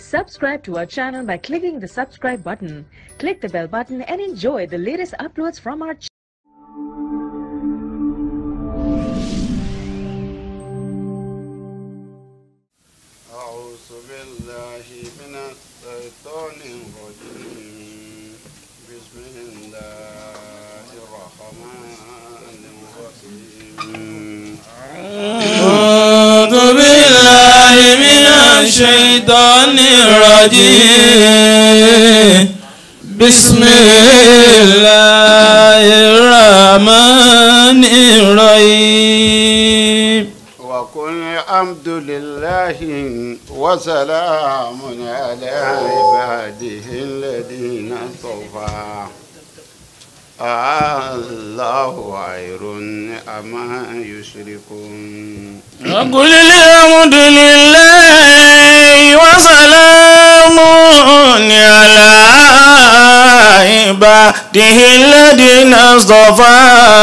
Subscribe to our channel by clicking the subscribe button. Click the bell button and enjoy the latest uploads from our channel. أعوذ بالله من الشيطان الرجيم بسم الله الرحمن الرحيم أعوذ بالله من الشيطان الرجيم بسم الله الرحمن الرحيم وقل الحمد لله وسلام على عباده الذين اصطفى الله خير أما يشركون وقل الحمد لله وسلام على عباده الذين اصطفى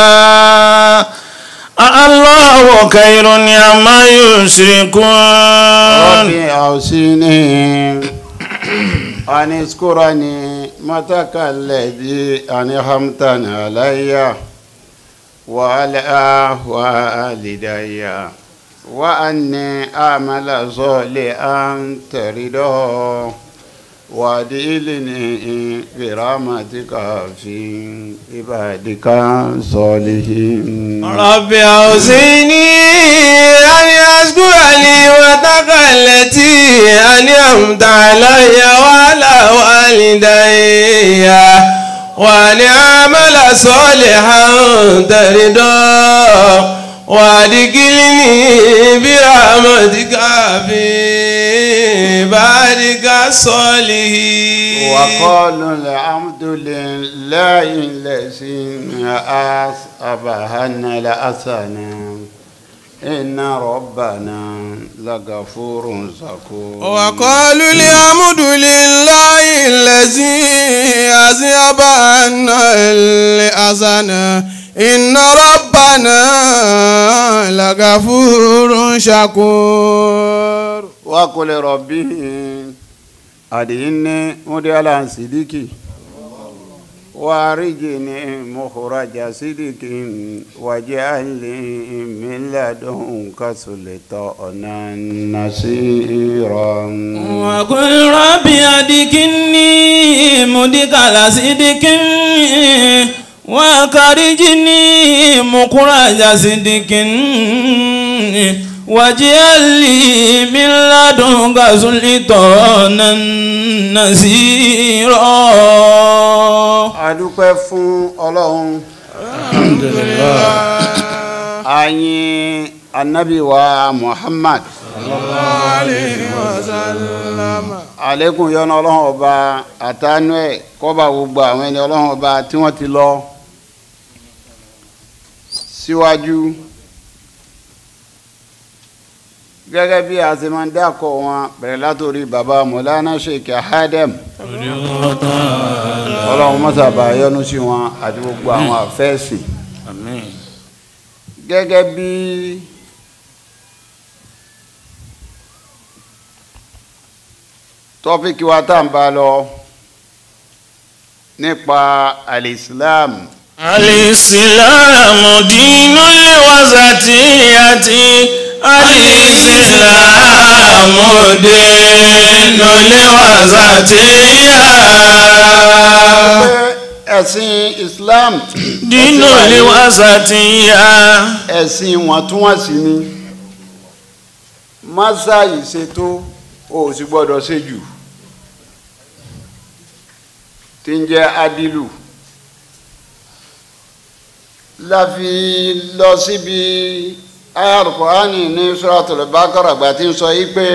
الله خير عما يشركون ربي أوصيني أن اذكرني متك الذي أنعمت علي وعلى والدي وأني أعمل صالحا ترضاه وادخلني برحمتك في عبادك الصالحين رب أوزعني أن أشكر نعمتك التي أنعمت علي وعلى والدي وأن أعمل صالحا ترضاه وادخلني برحمتك في عبادك الصالحين وقالوا الحمد لله الذي أصابنا الحسنى إن ربنا لغفور شكور وقالوا الحمد لله الذي أذهب عنا الحزن إن ربنا لغفور شكور وقل ربي أدعني مديالا صديقي وارجني مخرج صدق واجعل لي من لدنك سلطانا نصيرا وقل ربي أدكني مدخل صدق وأخرجني مخرج صدق واجعل لي من لدنك سلطانا نصيرا adúpẹ́ fún ọlọ́run ayin anabi wa muhammad alekun yọ́nú ọlọ́run ọba àtànú ẹ̀ kọ́ba gbogbo àwọn ẹni ọlọ́run ọba tí wọ́n ti lọ síwájú gẹ́gẹ́ bí a ṣe máa ń dákọ̀ wọn bẹ̀rẹ̀ látòrí baba mọ̀lánà sheikh hadem ọlọ́run mọ́sàbà yọ́nú sí wọn àti gbogbo àwọn àfẹ́sìn gẹ́gẹ́ bí tọ́píkì wa tá à ń bá lọ nípa alìsílám الإسلام دين الوسطية الإسلام دين الوسطية ẹ̀sìn islam دين الوسطية ẹ̀sìn wọ̀ntúnwọ̀nsì ni masa ìṣètò o ò sì gbọ́dọ̀ ṣe jù tí ń jẹ́ adilu láfi lọ síbi ayarukọ́hánì ní suratul Baqara àgbà tí ń sọ yí pé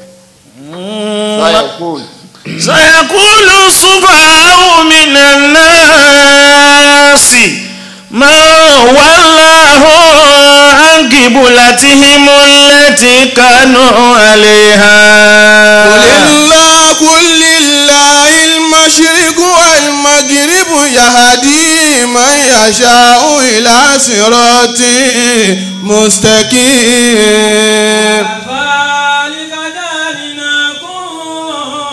sayakul سيقول السفهاء من الناس ما ولاه عن قبلتهم التي كانوا عليها قل الله قل لله المشرق والمغرب يهدي من يشاء إلى صراط مستقيم كذلك جعلناكم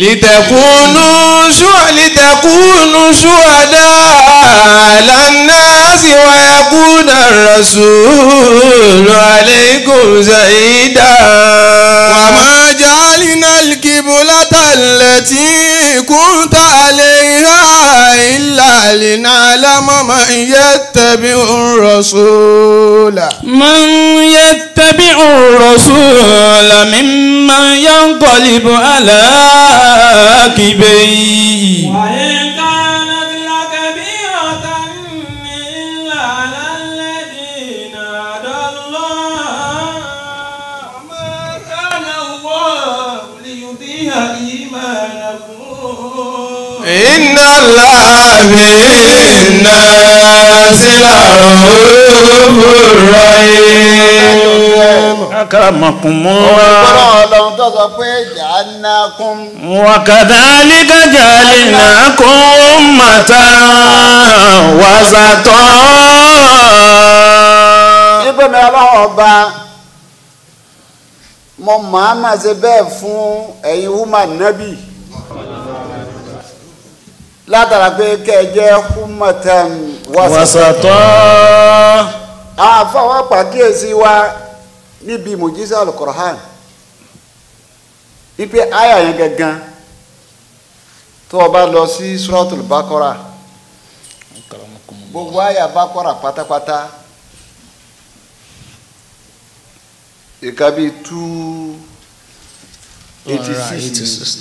لتكونوا شو لتكونوا شهداء على الناس ويكون الرسول عليكم شهيدا وما جعلنا القبلة التي كنت عليها إلا لنعلم من يتبع الرسول من يتبع الرسول ممن ينقلب على عقبيه وإن كانت لكبيرة إلا على الذين هدى الله وما كان الله ليضيع إيمانكم إن الله بالناس لرؤوف رحيم أكرمكم ọ̀rọ̀ الله ọlọ́run tó sọ pé ja'alnakum وكذلك جعلناكم أمة وسطا nígbà mi ọlọ́run ọba mo máa ma ṣe bẹ́ẹ̀ fún ẹ̀yin woman nabi látara pé kẹ́ ẹ jẹ́ ummatan wasata وسطا àwọn afọwọ́ pàkíyèsí wa níbi mùjísà alukorahan wípé àyà yẹn gangan tó o bá lọ sí suratul bakora gbogbo àyà bakora pátápátá ìka bíi two eighty six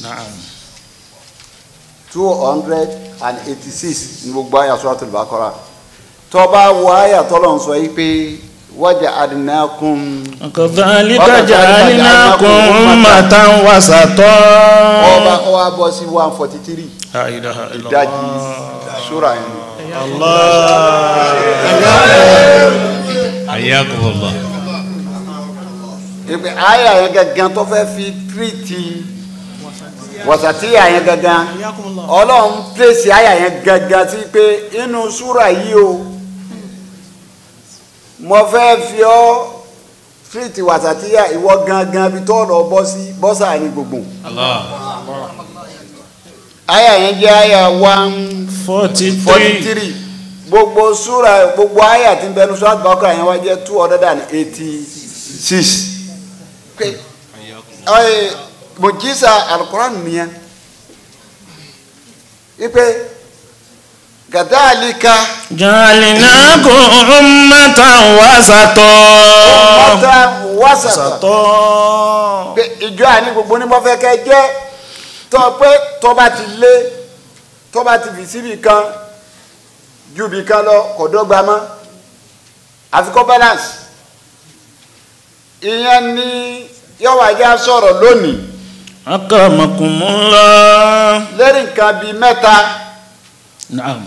two hundred and eighty six ní gbogbo àyà suratul bakora tó o bá wọ àyà tọ́lọ̀ ń sọ yìí pé waja'alnakum. وكذلك جعلناكم أمة وسطا ọba ọba bọ́ sí one forty three لا إله إلا ìdajì الله sura yẹn حياكم الله ìpè àyà yẹn gangan tó fẹ́ fi tírìtì wàsàtíyà yẹn gangan ọlọ́run pèsè àyà yẹn gangan sí pé inú sura yìí o mo fẹ́ fi ọ́ tírìtì wàsàtíyà ìwọ gangan bí tó lọ bọ́ sí bọ́sà ní gbogbo الله àyà yẹn jẹ́ àyà one forty 43 three gbogbo sura gbogbo àyà tí ń bẹnu sura Al-Baqarah yẹn wá jẹ́ two hundred and eighty six pé ẹ mùjísà alukoran nìyẹn ipe kadhalika جعلناكم أمة وسطا mọ́tà wàsàtà وسطا pé ìjọ àní gbogbo ní mo fẹ́ kẹ́ jẹ́ tọ́ pé tọ́ bá ti lé tọ́ bá ti fi síbi kan ju bi kan lọ kò dọ́gba mọ́ àfikọ́ balance ìyẹn ni yọ̀wájà sọ̀rọ̀ lónìí أكرمكم الله lórí nǹkan bíi mẹ́ta نعم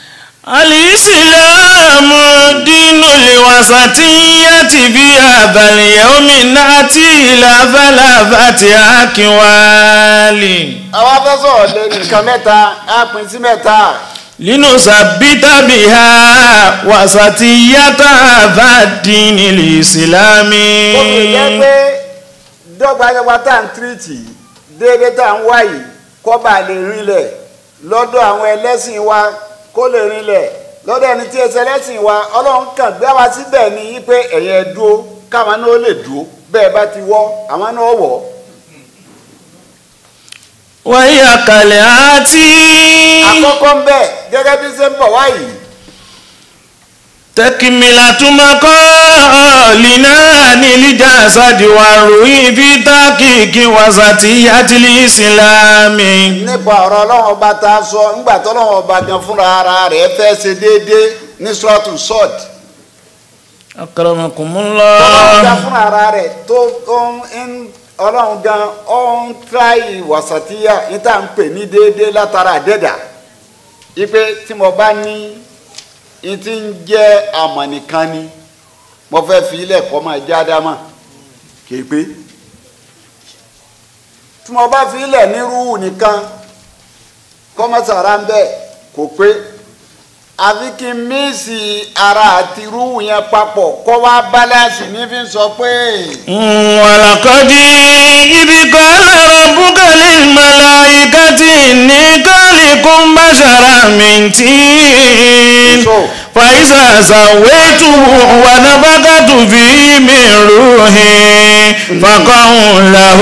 الإسلام دين الوسطية في هذا اليوم نأتي إلى ثلاثة أكوال àwọn afẹ́ sọ̀rọ̀ lórí nǹkan mẹ́ta á pín sí mẹ́ta لنثبت بها وسطية هذا الدين الإسلامي ó fi jẹ́ pé dọ́gbadọ́gba tá à ń tírìtì déédéé tá à ń wá yìí kó bá lè rinlẹ̀ lọ́dọ̀ àwọn ẹlẹ́sìn wa kó lè rinlẹ̀ lọ́dọ̀ ẹni tí ẹsẹ̀ ẹlẹ́sìn wa ọlọ́run kàn gbé wa síbẹ̀ ní yí pé ẹ̀yẹ dúró káwọn náà lè dúró bẹ́ẹ̀ bá ti wọ́ àwọn náà wọ̀ وهي كالآتي àkọ́kọ́ ń bẹ̀ gẹ́gẹ́ bí ṣe ń bọ̀ wá yìí تكملة مقالنا عن الجسد والروح في تحقيق وسطية الإسلام nípa ọ̀rọ̀ ọlọ́run ọba tá a sọ ńgbà tó ọlọ́run ọba gan fúnra ara rẹ̀ fẹ́ ṣe déédéé ní sọ́ọ̀tù sọ́ọ̀tì أكرمكم ọlọ́run gan الله fúnra ara rẹ̀ tó tó ń ọlọ́run gan ó ń tíráyì wàsàtíyà ní tá à ń pè ní déédéé látara àdẹ́dà ipe tí mo bá ní n ti ń jẹ́ àmọ̀ nìkan ni mo fẹ́ fi ilẹ̀ kọ́ máa já dámà kì í pé tí mo bá fi ilẹ̀ ní rúù nìkan kọ́mọ́sára ń bẹ̀ kò pé àfi kí n mísì ara àti rúù yẹn papọ̀ kọ́ wá bálánsì ní fi ń sọ pé ولقد إذ قال ربك للملائكة إني خالق بشرا من طين So. فإذا سويته ونفخت فيه من روحي فقعوا له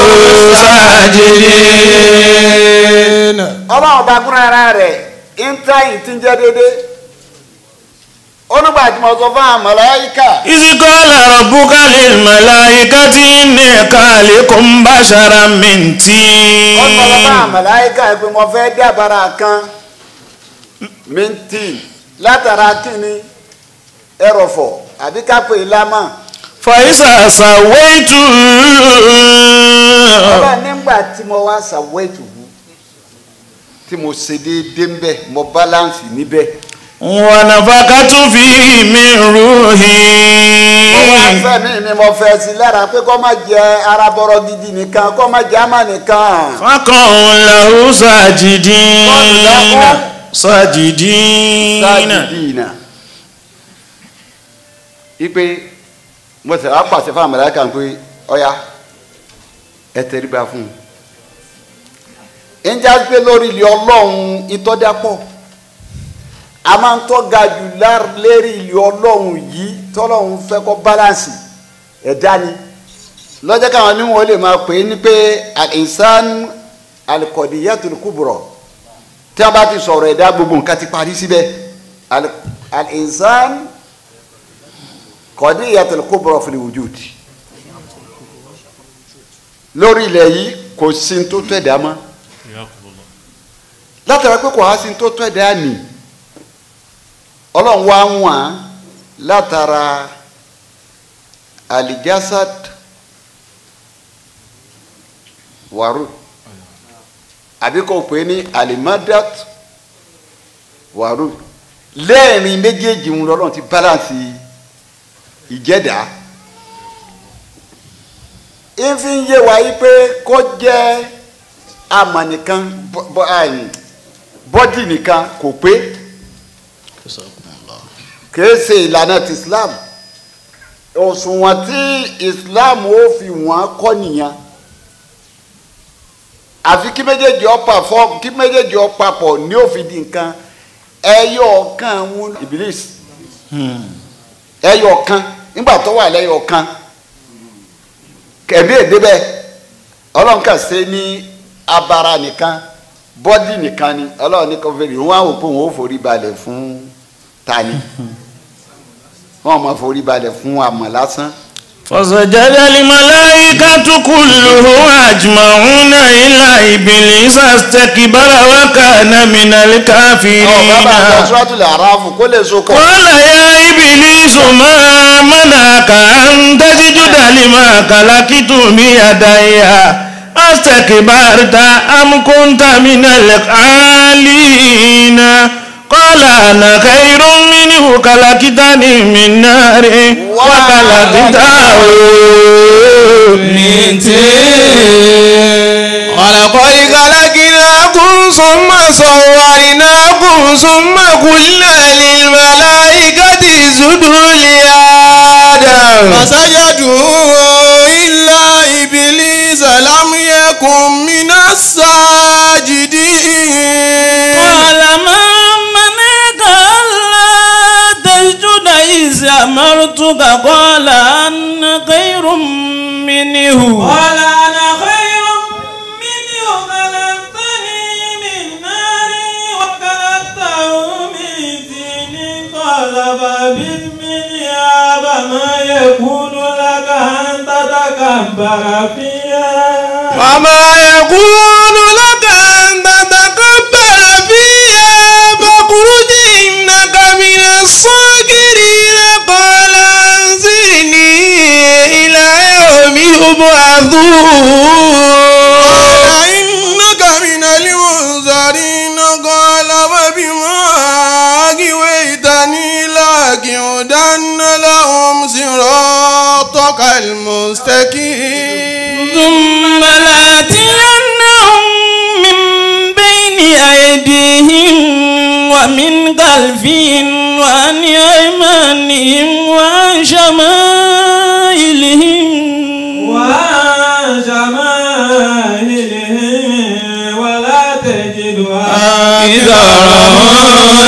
ساجدين ọlọ́run bá kúrò ara rẹ̀ intanet ti ń jẹ́ dédé onígbà tí mo sọ fún àwọn màláíkà إذ قال ربك للملائكة إني خالق بشرا من ó sọ fún àwọn طين màláíkà pé mo fẹ́ dábàrà kan mintin látara kíni ẹrọ̀fọ̀ àbí kápẹ́ ìlámà فإذا سويته ọlọ́run nígbà tí mo wá ṣàwọ́ ìtùbú tí mo ṣe déédéé ń bẹ̀ mo báláǹsì níbẹ̀ ونفخت فيه من mo wá روحي fẹ́ mi ni mo fẹ́ sí lára pé kó má jẹ ara bọ́rọ̀ gidi nìkan kó má jẹ àmà nìkan. فقعوا له ساجدين ساجدين sáàdìdìnà ipe mo sì wá pàṣẹ fún àmàlàkà pé ọya ẹ tẹríba fún un njẹ́ pé lórí ilé ọlọ́run ìtọ́jápọ̀ a máa ń tọ́ga jù lár- lérí ilé ọlọ́run yìí tọ́lọ́run fẹ́ kọ́ báláǹsì ẹ̀dá ni lọ́jọ́ káwọn ní wọn lè máa pè é ní pé al-insan al-qadiyatul kubra tí a bá ti sọ̀rọ̀ ẹ̀dá gbogbo nǹkan ti parí síbẹ̀ Al- al-insan qadiyatul kubra fil wujud lórí ilẹ̀ yìí kò sí ní tó tó ẹ̀dá mọ́ látara pé kò á sí ní tó tó ẹ̀dá nì ọlọ́run wá ń wà látara alijasad waru àbí kò pé ní alimadat waru lẹ́ẹ̀rin méjèèjì ń lọ́lọ́run ti balance ìjẹ́dá ìfi ń yé wa yí pé kó jẹ́ àmà nìkan bọ́- bọ́- àì, bọ́dì nìkan kò pé kìí ṣe ìlànà ti Islam òṣùwọ̀n tí Islam ó fi wọ́n kọ́ nìyẹn àfi kí méjèèjì ọ pàfọ́ kí méjèèjì ọ papọ̀ ní òfin di nǹkan ẹyọ ọ̀kan ń Iblis ẹyọ ọ̀kan nígbà tó wà lẹ́yọ ọ̀kan kẹ̀mí èdè bẹ́ẹ̀ ọlọ́run kà ṣe ní abara nìkan bọ́dì nìkan ni ọlọ́run ní kò fèrè wọn àwọn òpó wọn ò forí balẹ̀ fún tani wọn máa forí balẹ̀ fún àmọ̀ lásán فسجد الملائكة كلهم أجمعون إلا إبليس استكبر وكان من ọ bàbá àti الكافرين ọsùrátùlẹ̀ àràfù kó lè so kọ. قال يا إبليس ما منعك أن تسجد لما خلقت بيدي أستكبرت أم كنت من العالين قال أنا خير منه خلقتني من نار وخلقته من طين ولقد خلقناكم ثم صورناكم ثم قلنا للملائكة اسجدوا لآدم فسجدوا إلا إبليس لم يكن من الساجدين قال ما منعك ألا تسجد إذ أمرتك قال أنا خير منه قال أنا خير منه خلقتني من نار وخلقته من طين قال فبئس منها فما يكون لك أن تتكبر فيها وما يكون لك أن تتكبر فيها فاخرج إنك من الصاغرين قال أنزلني إلى يوم يبعثون إنك من المنذرين قال وبما أغويتني لأقعدن لهم صراطك المستقيم ثم لآتينهم من بين أيديهم ومن خلفهم وعن أيمانهم وعن شمائلهم وعن شمائلهم ولا تجد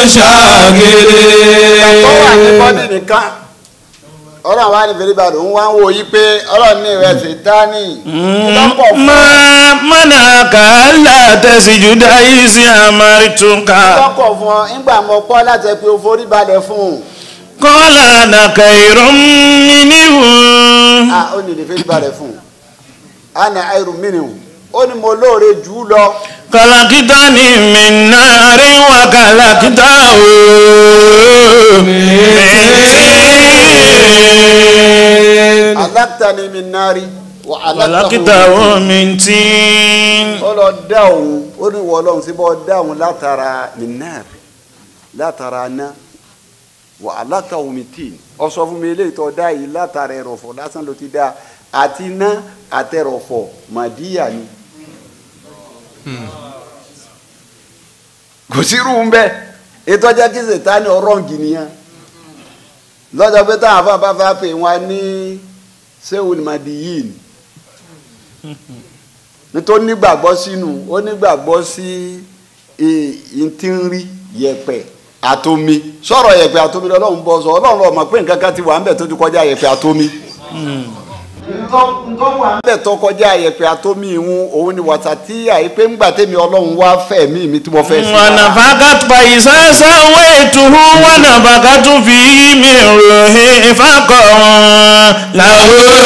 tó wà ní شاكرين bọ́dì nìkan ọlọ́run wá ní fèrèbàdì òun wá ń wo yí pé ọlọ́run ní ìrẹsì dání lọ́pọ̀ fún ما منعك ألا تسجد إذ أمرتك lọ́pọ̀ fún ọ nígbà mo pọ́ láti ẹ pé o forí balẹ̀ fún un قال أنا خير منه ah ó ní lè fèrèbàdì fún un ana àìrù mìíràn ó ní mo lóore jù ú lọ خلقتني من نار وخلقته من طين alákìtani mi nari wà خلقته من طين ó lọ dá òun ó ní wọ ọlọ́run síbọ̀ dá òun látara minar látara ná wà aláta omi tí ọ sọ fún mi eléyìí tó dá yìí látara ẹrọ̀fọ̀ lásán ló ti dá àti ná àtẹrọ̀fọ̀ màdíyà ni. kò sí irú bẹ́ẹ̀ ètò ọjà kí sètáni ọ̀rọ̀ǹgì nìyẹn lọ́jọ́ pé táwọn afáfáfá pè wọ́n ní sẹ́wọ̀n màdíyìn nítorí nígbàgbọ́ sínú ó nígbàgbọ́ sí ìtìrí yẹ̀pẹ̀ àtomi sọ̀rọ̀ yẹ̀pẹ̀ àtomi lọ́lọ́run bọ́ sọ ọlọ́run ọmọ pé nǹkan kan ti wà ńbẹ̀ tó ti kọjá yẹ̀pẹ̀ àtomi. nǹkan wà ńbẹ̀ tó kọjá yẹ̀pẹ̀ àtomi ìhun òun ni wàtàtí àìpé ńgbà tèmi ọlọ́run wá fẹ́ mí mi tí mo fẹ́ sí. ونفخت فإذا سويته ونفخت فيه من روحي فقعوا له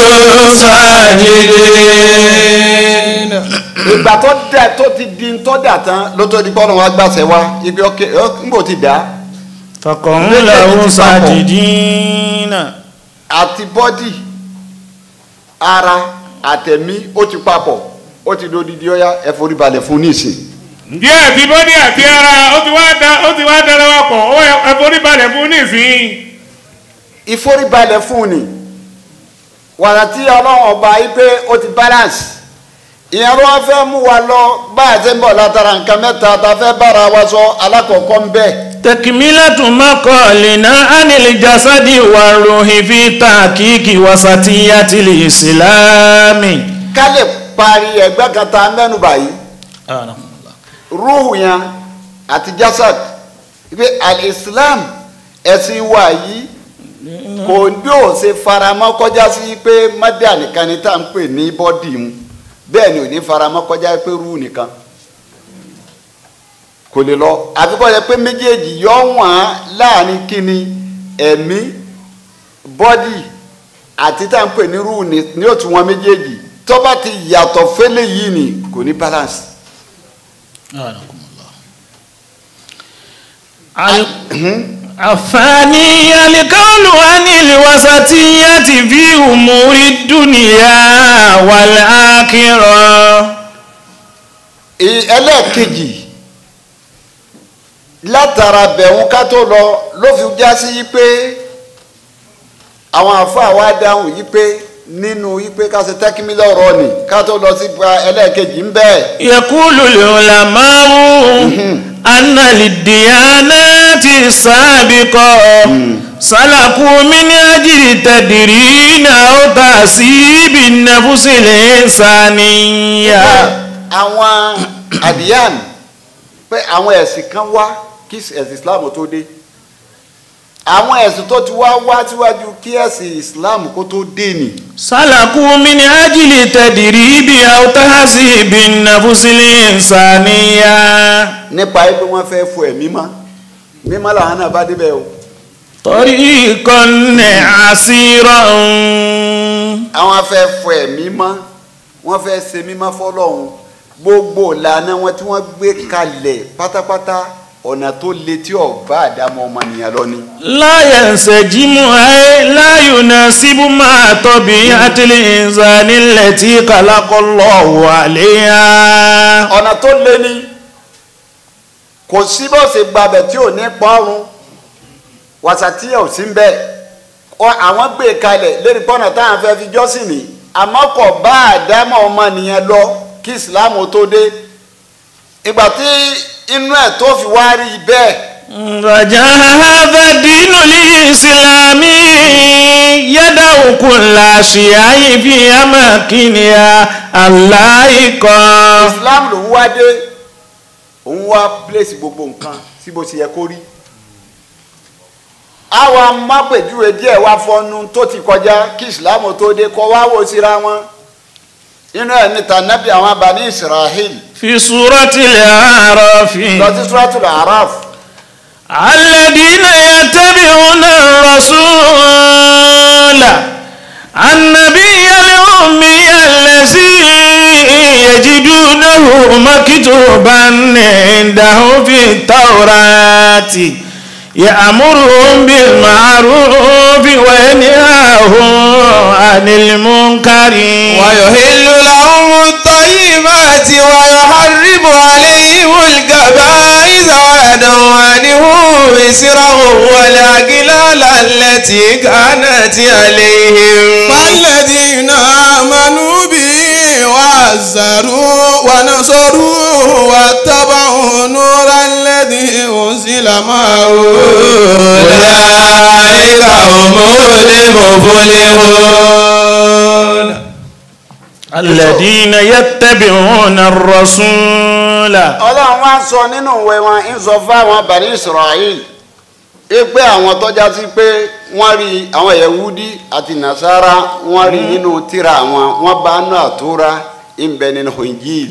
ساجدين ìgbà tó dà tó ti di tó dà tán ló tó di pọ́nà wa gbàṣẹ wa ibi ọkẹ ńgbò ti dà فقعوا له ساجدين àti bọ́dì ara àtẹ̀mí ó ti papọ̀ ó ti dodidi ọ̀ya ẹ forí balẹ̀ fún nísìn. díẹ̀ àti bọ́dí àti ara ó ti wá da ó ti wá dára wa pọ̀ ó yẹ ẹforí balẹ̀ fún nísìnyí. ìforíbalẹ̀ fún ni wàrà tí ọlọ́run ọba yìí pé ó ti balance ìyẹn ló wá fẹ́ mú wa lọ bá a ti ń bọ̀ látara nǹkan mẹ́ta tá a fẹ́ bára wa sọ alákọ̀ọ́kọ́ ń bẹ̀. تكملة مقالنا عن الجسد والروح في تحقيق وسطية الإسلام ká lè parí ẹgbẹ́ kan tá a mẹ́nu báyìí rúhù yẹn àti jasad pé al-islam ẹ̀sìn wa yìí kò bí ó ṣe faramọ́ kọjá sí pé mọ́dà nìkan ni tá à ń pè ní bọ́dì mu bẹ́ẹ̀ ni ò ní faramọ́ kọjá pé rúhù nìkan kò lè lọ àfikọ́ yẹ pé méjèèjì yọ wọ́n láàrin kíni ẹ̀mí bọ́dì àti tá à ń pè ní rúhù ni ní òtún wọn méjèèjì tó bá ti yàtọ̀ fẹ́lẹ̀ yìí ni kò ní balance. الثاني القول عن الوسطية في أمور الدنيا والآخرة Ì- ẹlẹ́ẹ̀kejì látara bẹ̀rù ká tó lọ ló fi já sí yí pé àwọn àfáà wa dáhùn yí pé nínú yí pé ká ṣe tẹ́kímílẹ̀ ọ̀rọ̀ ni ká tó lọ sí pa ẹlẹ́ẹ̀kejì ń bẹ́ẹ̀. يقول العلماء أن للديانات السابقة سلكوا من أجل تدرين أو تهذيب النفس الإنسانية àwọn àdìyàn pé àwọn ẹ̀sìn kan wá kí ẹ̀sìn islam tó dé àwọn ẹ̀sìn tó ti wá wá síwájú kí ẹ̀sìn islam kó tó dé ni سلكوا من أجل تدريب أو تهذيب النفس الإنسانية nípa pé wọ́n fẹ́ fọ ẹ̀mí mọ́ mímọ́ làwọn náà bá débẹ̀ o طريقا عسيرا àwọn afẹ́ fọ ẹ̀mí mọ́ wọ́n fẹ́ ṣe mímọ́ fọlọ́hún gbogbo ìlànà wọn tí wọ́n gbé kalẹ̀ pátápátá ọ̀nà tó le tí ọ̀bá àdámọ́ ọmọnìyàn lọ ni. لا ينسجم أي لا يناسب مع طبيعة الإنسان التي خلق الله عليها ọ̀nà tó le ni kò sí bó ṣe gbabẹ̀ tí ò ní pọ́nrún wàsàtí ò sí ń bẹ̀ Ọ- àwọn gbé kalẹ̀ lérí pọ́nà táwọn fẹ́ fi jọ́sìn ní àmọ́ kò bá àdámọ́ ọmọnìyàn lọ kí ìsìláàmù tó dé ìgbà tí inú ẹ̀ tó fi wá rí bẹ́ẹ̀ رجع هذا الدين الإسلامي يدعو كل أشياء في أماكنها اللائقة islam ló ń wá dé òun wá pílẹ̀sì gbogbo nǹkan sí bó ṣe yẹ kó rí àwọn amápèjúwe díẹ̀ wá fọnú tó ti kọjá kí ìsìlámù tó dé kọ́ wá wò síra wọn inú ẹ̀ níta nábì àwọn abàní israel في سورة الأعراف lọ sí suratul araf الذين يتبعون الرسول النبي الأمي الذي يجدونه مكتوبا عنده في التوراة يأمرهم بالمعروف وينهاهم عن المنكر ويحل لهم الطيبات ويحرم عليهم الكبائر ويدعو عنهم إسرهم والأغلال التي كانت عليهم فالذين آمنوا به وعزروا ونصروا واتبعوا نور الذي أنزل معه أولئك هم المفلحون الذين يتبعون الرسول ọlọ́run wá sọ nínú ìwé wọn ń sọ fáwọn abàní israel pé àwọn tọ́já sí pé wọ́n rí àwọn yahudi àti nasara wọ́n rí nínú tírà wọn wọ́n bá nù àtúrà ń bẹ nínú injil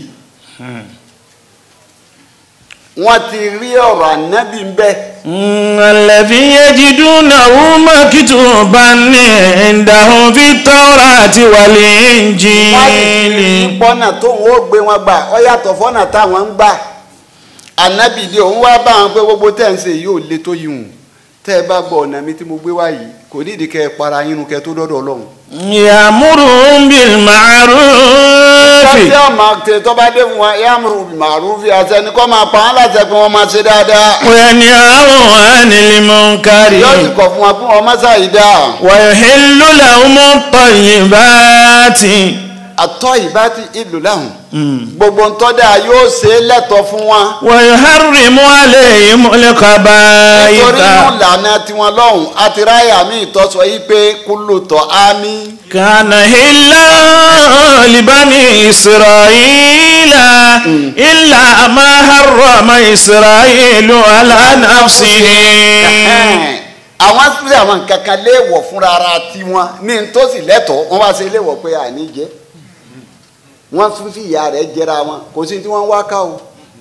wọ́n ti rí ọ̀rọ̀ ànábì ń bẹ Mm, الذي يجدونه مكتوبا عندهم في التوراة wọ́n sì ti rí والإنجيل pọ́nà tóun ó gbé wọn gbà ọ yàtọ̀ fọ́nà táwọn ń gbà ànábì dé òun wá bá wọn pé gbogbo tẹ́ ń ṣe yìí ò le tó yìí hùn tẹ́ ẹ bá gbọ́ ọ̀nà mi tí mo gbé wá yìí kò nídìí kẹ́ ẹ para yín nu kẹ́ ẹ tó dọ́dọ̀ ọlọ́run. يأمرهم بالمعروف tọ́sí ọmọ tẹ tó bá dé fún wa yamuru màrúfi àtẹni kọ́ máa pa án láti ẹ̀pẹ́ wọn máa ṣe dáadáa وينهاهم عن المنكر yóò sì kọ̀ fún wa fún wọn mọ́sá yìí dáa ويحل لهم الطيبات àtọ́ ìbá ti ìlú láhùn gbogbo ntọ́dà yóò ṣe é lẹ́tọ̀ fún wọn ويحرم عليهم nítorí inú الخبائث ìlànà tiwọn lọ́hùn àti ráyà mi ìtọ́sọ yìí pé kúlù tọ́ ámì كان هلا لبني إسرائيل إلا ما حرم إسرائيل على نفسه àwọn sílẹ̀ àwọn nǹkan kan léèwọ̀ fúnra ara tiwọn ní ntọ́sí lẹ́tọ̀ọ́ wọ́n bá ṣe léèwọ̀ pé àní jẹ́ wọ́n tún fi ìyá rẹ̀ jẹra wọn kò sí tí wọ́n wá ká o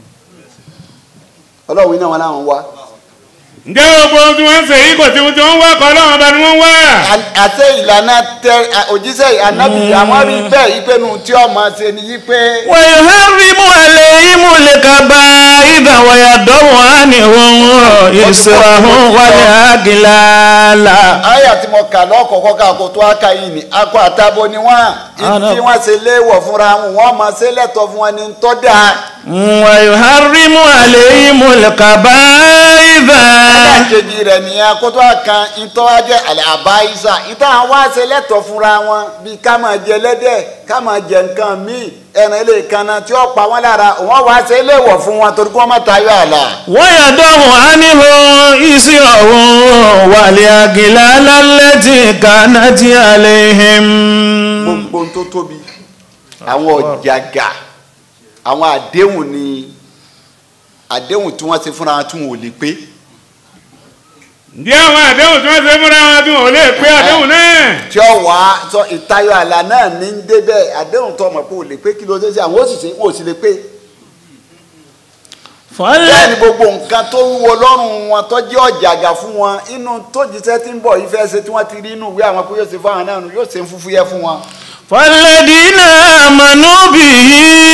ọlọ́run iná wọn làwọn wá ǹjẹ́ gbogbo ohun tí wọ́n ń ṣe yìí kò sí ohun tí wọ́n ń wá kọ́ ọlọ́run ọba ni wọ́n ń wá. À- àti ìlànà tẹ à- òjíṣẹ́ ànábì àwọn rí bẹ́ẹ̀ yí pé nu tí ọmọ ṣe ni yí pé ويحرم عليهم الكبائر ويضع عنهم إسرهم والأغلال àyà tí mo kà lọ́kọ̀ọ́kọ́ ká kó tó aka yìí ni akọ àtàbọ̀ ni wọ́n Àná. tí wọ́n ṣe léèwọ̀ fúnra wọn wọ́n máa ṣe lẹ́tọ̀ fún wọn ní tọ́ dáa. ويحرم عليهم الكبائر ẹlẹ́ẹ̀kejì rẹ̀ nìyẹn kó tó kan ìtọ́ ajẹ́ àlẹ́ àbáyísà ìtọ́ àwọn wá ṣe lẹ́tọ̀ fúnra wọn bíi ká máa jẹ lẹ́dẹ̀ ká máa jẹ nǹkan míì ẹran ilé ìkànnà tí ó pa wọ́n lára wọ́n wá ṣe léèwọ̀ fún wọn torí kí wọ́n má tayọ àlà. ويضع عنهم إسرهم والأغلال التي كانت عليهم gbogbo ohun tó tóbi àwọn ọ̀jàgà àwọn àdéhùn ni àdéhùn tí wọ́n ṣe fúnra wọn tí wọn ò lè pé ǹjẹ́ àwọn àdéhùn tí wọ́n ṣe fúnra wọn tí wọn ò lè pé àdéhùn náà. tí ó wà á sọ ìtayọ àlà náà ní ń débẹ̀ àdéhùn tó mọ̀ pé ò lè pé kí ló dé sí àwọn ó sì ṣe wọn ò sì lè pé. bẹ́ẹ̀ ni gbogbo nǹkan tó wúwo lọ́rùn wọn tó jẹ́ ọ̀jàgà fún wọn inú tó jíṣẹ́ tí ń bọ̀ yìí fẹ́ ṣe tí wọ́n ti rí inú ìwé àwọn pé yóò ṣe fún àwọn náà nù yóò ṣe ń fúfú yẹ fún wọn. فالذين آمنوا به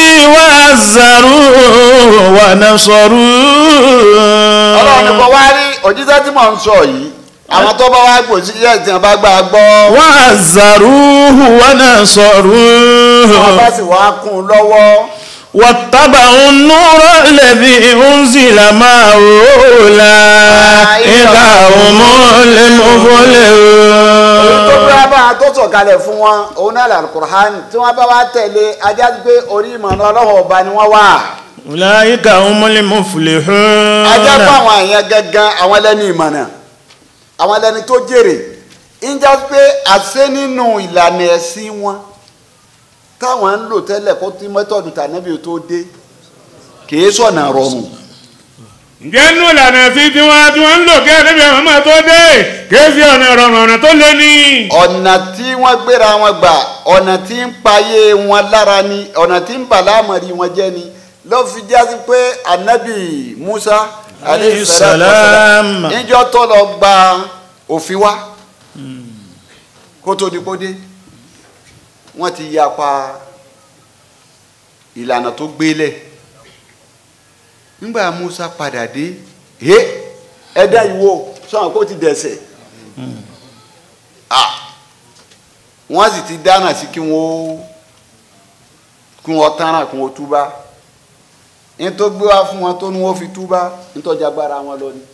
وعزروه ọlọ́run ní kò ونصروه wá rí òjíṣẹ́ tí mò ń sọ yìí àwọn tó bá wá gbò sí yẹ́ ìtìyàn bá gbà gbọ́ وعزروه wọn bá ونصروه sì wá kún un lọ́wọ́ واتبعوا النور الذي أنزل معه أولئك هم èyí tó المفلحون bá bá a tó sọ̀kalẹ̀ fún wọn òun náà làlùkùrán tí wọ́n bá wá tẹ̀lé ajá pé orí ìmọ̀nà ọlọ́run ọba ni wọ́n wà أولئك هم المفلحون ajá fún àwọn àyàn gangan àwọn ẹlẹ́ni ìmọ̀nà àwọn ẹlẹ́ni tó jèrè ń já pé àṣẹ nínú ìlànà ẹ̀sìn wọn táwọn ń lò tẹ́lẹ̀ kó tí mẹ́tọ̀dù tànẹ́bí tó dé kìí sọ̀nà rọrùn ǹjẹ́ nù lànà sí tiwọn tí wọ́n ń lò kí ẹ̀rẹ́bí àwọn máa tó dé kéésì ọ̀nà ìrọ̀rùn ọ̀nà tó lé ní. ọ̀nà tí wọ́n gbéra wọn gbà ọ̀nà tí ń payé wọn lára ni ọ̀nà tí ń bàlámọ̀rí wọn jẹ́ ni ló fi jásí pé anabi musa Alayhi salam. níjọ́ tó lọ gba òfin wá kó tó di kó dé wọ́n ti yapa ìlànà tó gbélé nígbà musa padà dé ẹ ẹdá ìwò sọ̀rọ̀ kó ti dẹ̀sẹ̀ ah wọ́n sì ti dáná sí kí wọ́n kí wọ́n tánà kí wọ́n túbá ní tó gbé wá fún wọn tó ní wọ́n fi túbá nítọ́jú agbára wọn lọ ni.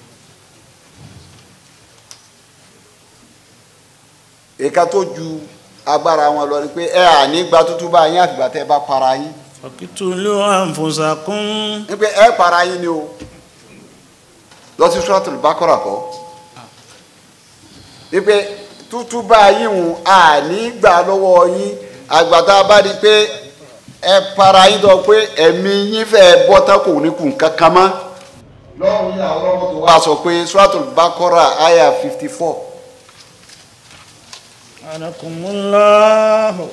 èka tó ju agbára wọn lọ ni pé ẹ à ní gba tútúbá yín àfìgbà tẹ́ ẹ bá para yín faqtulu anfusakum ní pé ẹ para yín ni o lọ sí Suratul Baqara kọ́ ní pé tútúbá yín hùn à ní gbà lọ́wọ́ yín àgbàtà bá di pé ẹ para yín tó pé ẹ̀mí yín fẹ́ bọ́ tá kò ní kùn kankan mọ́ lọ́run yìí àwọn ọmọ tó wá sọ pé Suratul Baqara àyà fifty four. anakumullahu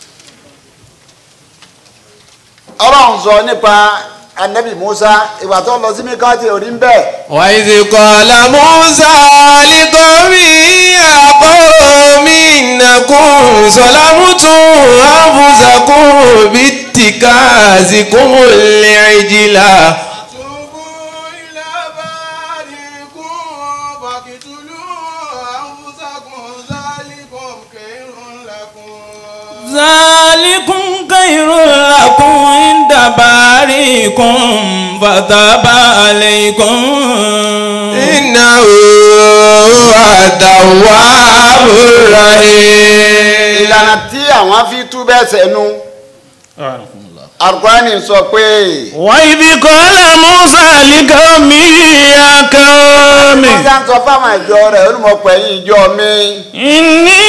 ọlọ́run sọ nípa anabi musa ìgbà tó lọ sí mi kan ti rí ń bẹ́ẹ̀. وإذ قال موسى لقومه يا قوم إنكم ظلمتم أنفسكم باتخاذكم العجل توبوا إلى بارئكم فاقتلوا أنفسكم ذلكم خير لكم ذلكم خير لكم عند بارئكم فتاب عليكم إنه هو التواب الرحيم ìlànà tí àwọn fi tú bẹ́ẹ̀ sẹ́nu alukurani sọ pé wa idh qala musa liqawmihi ya qaumi musa ń sọ fáwọn ìjọ rẹ̀ olùmọ̀pẹ̀ yìí ìjọ mi inni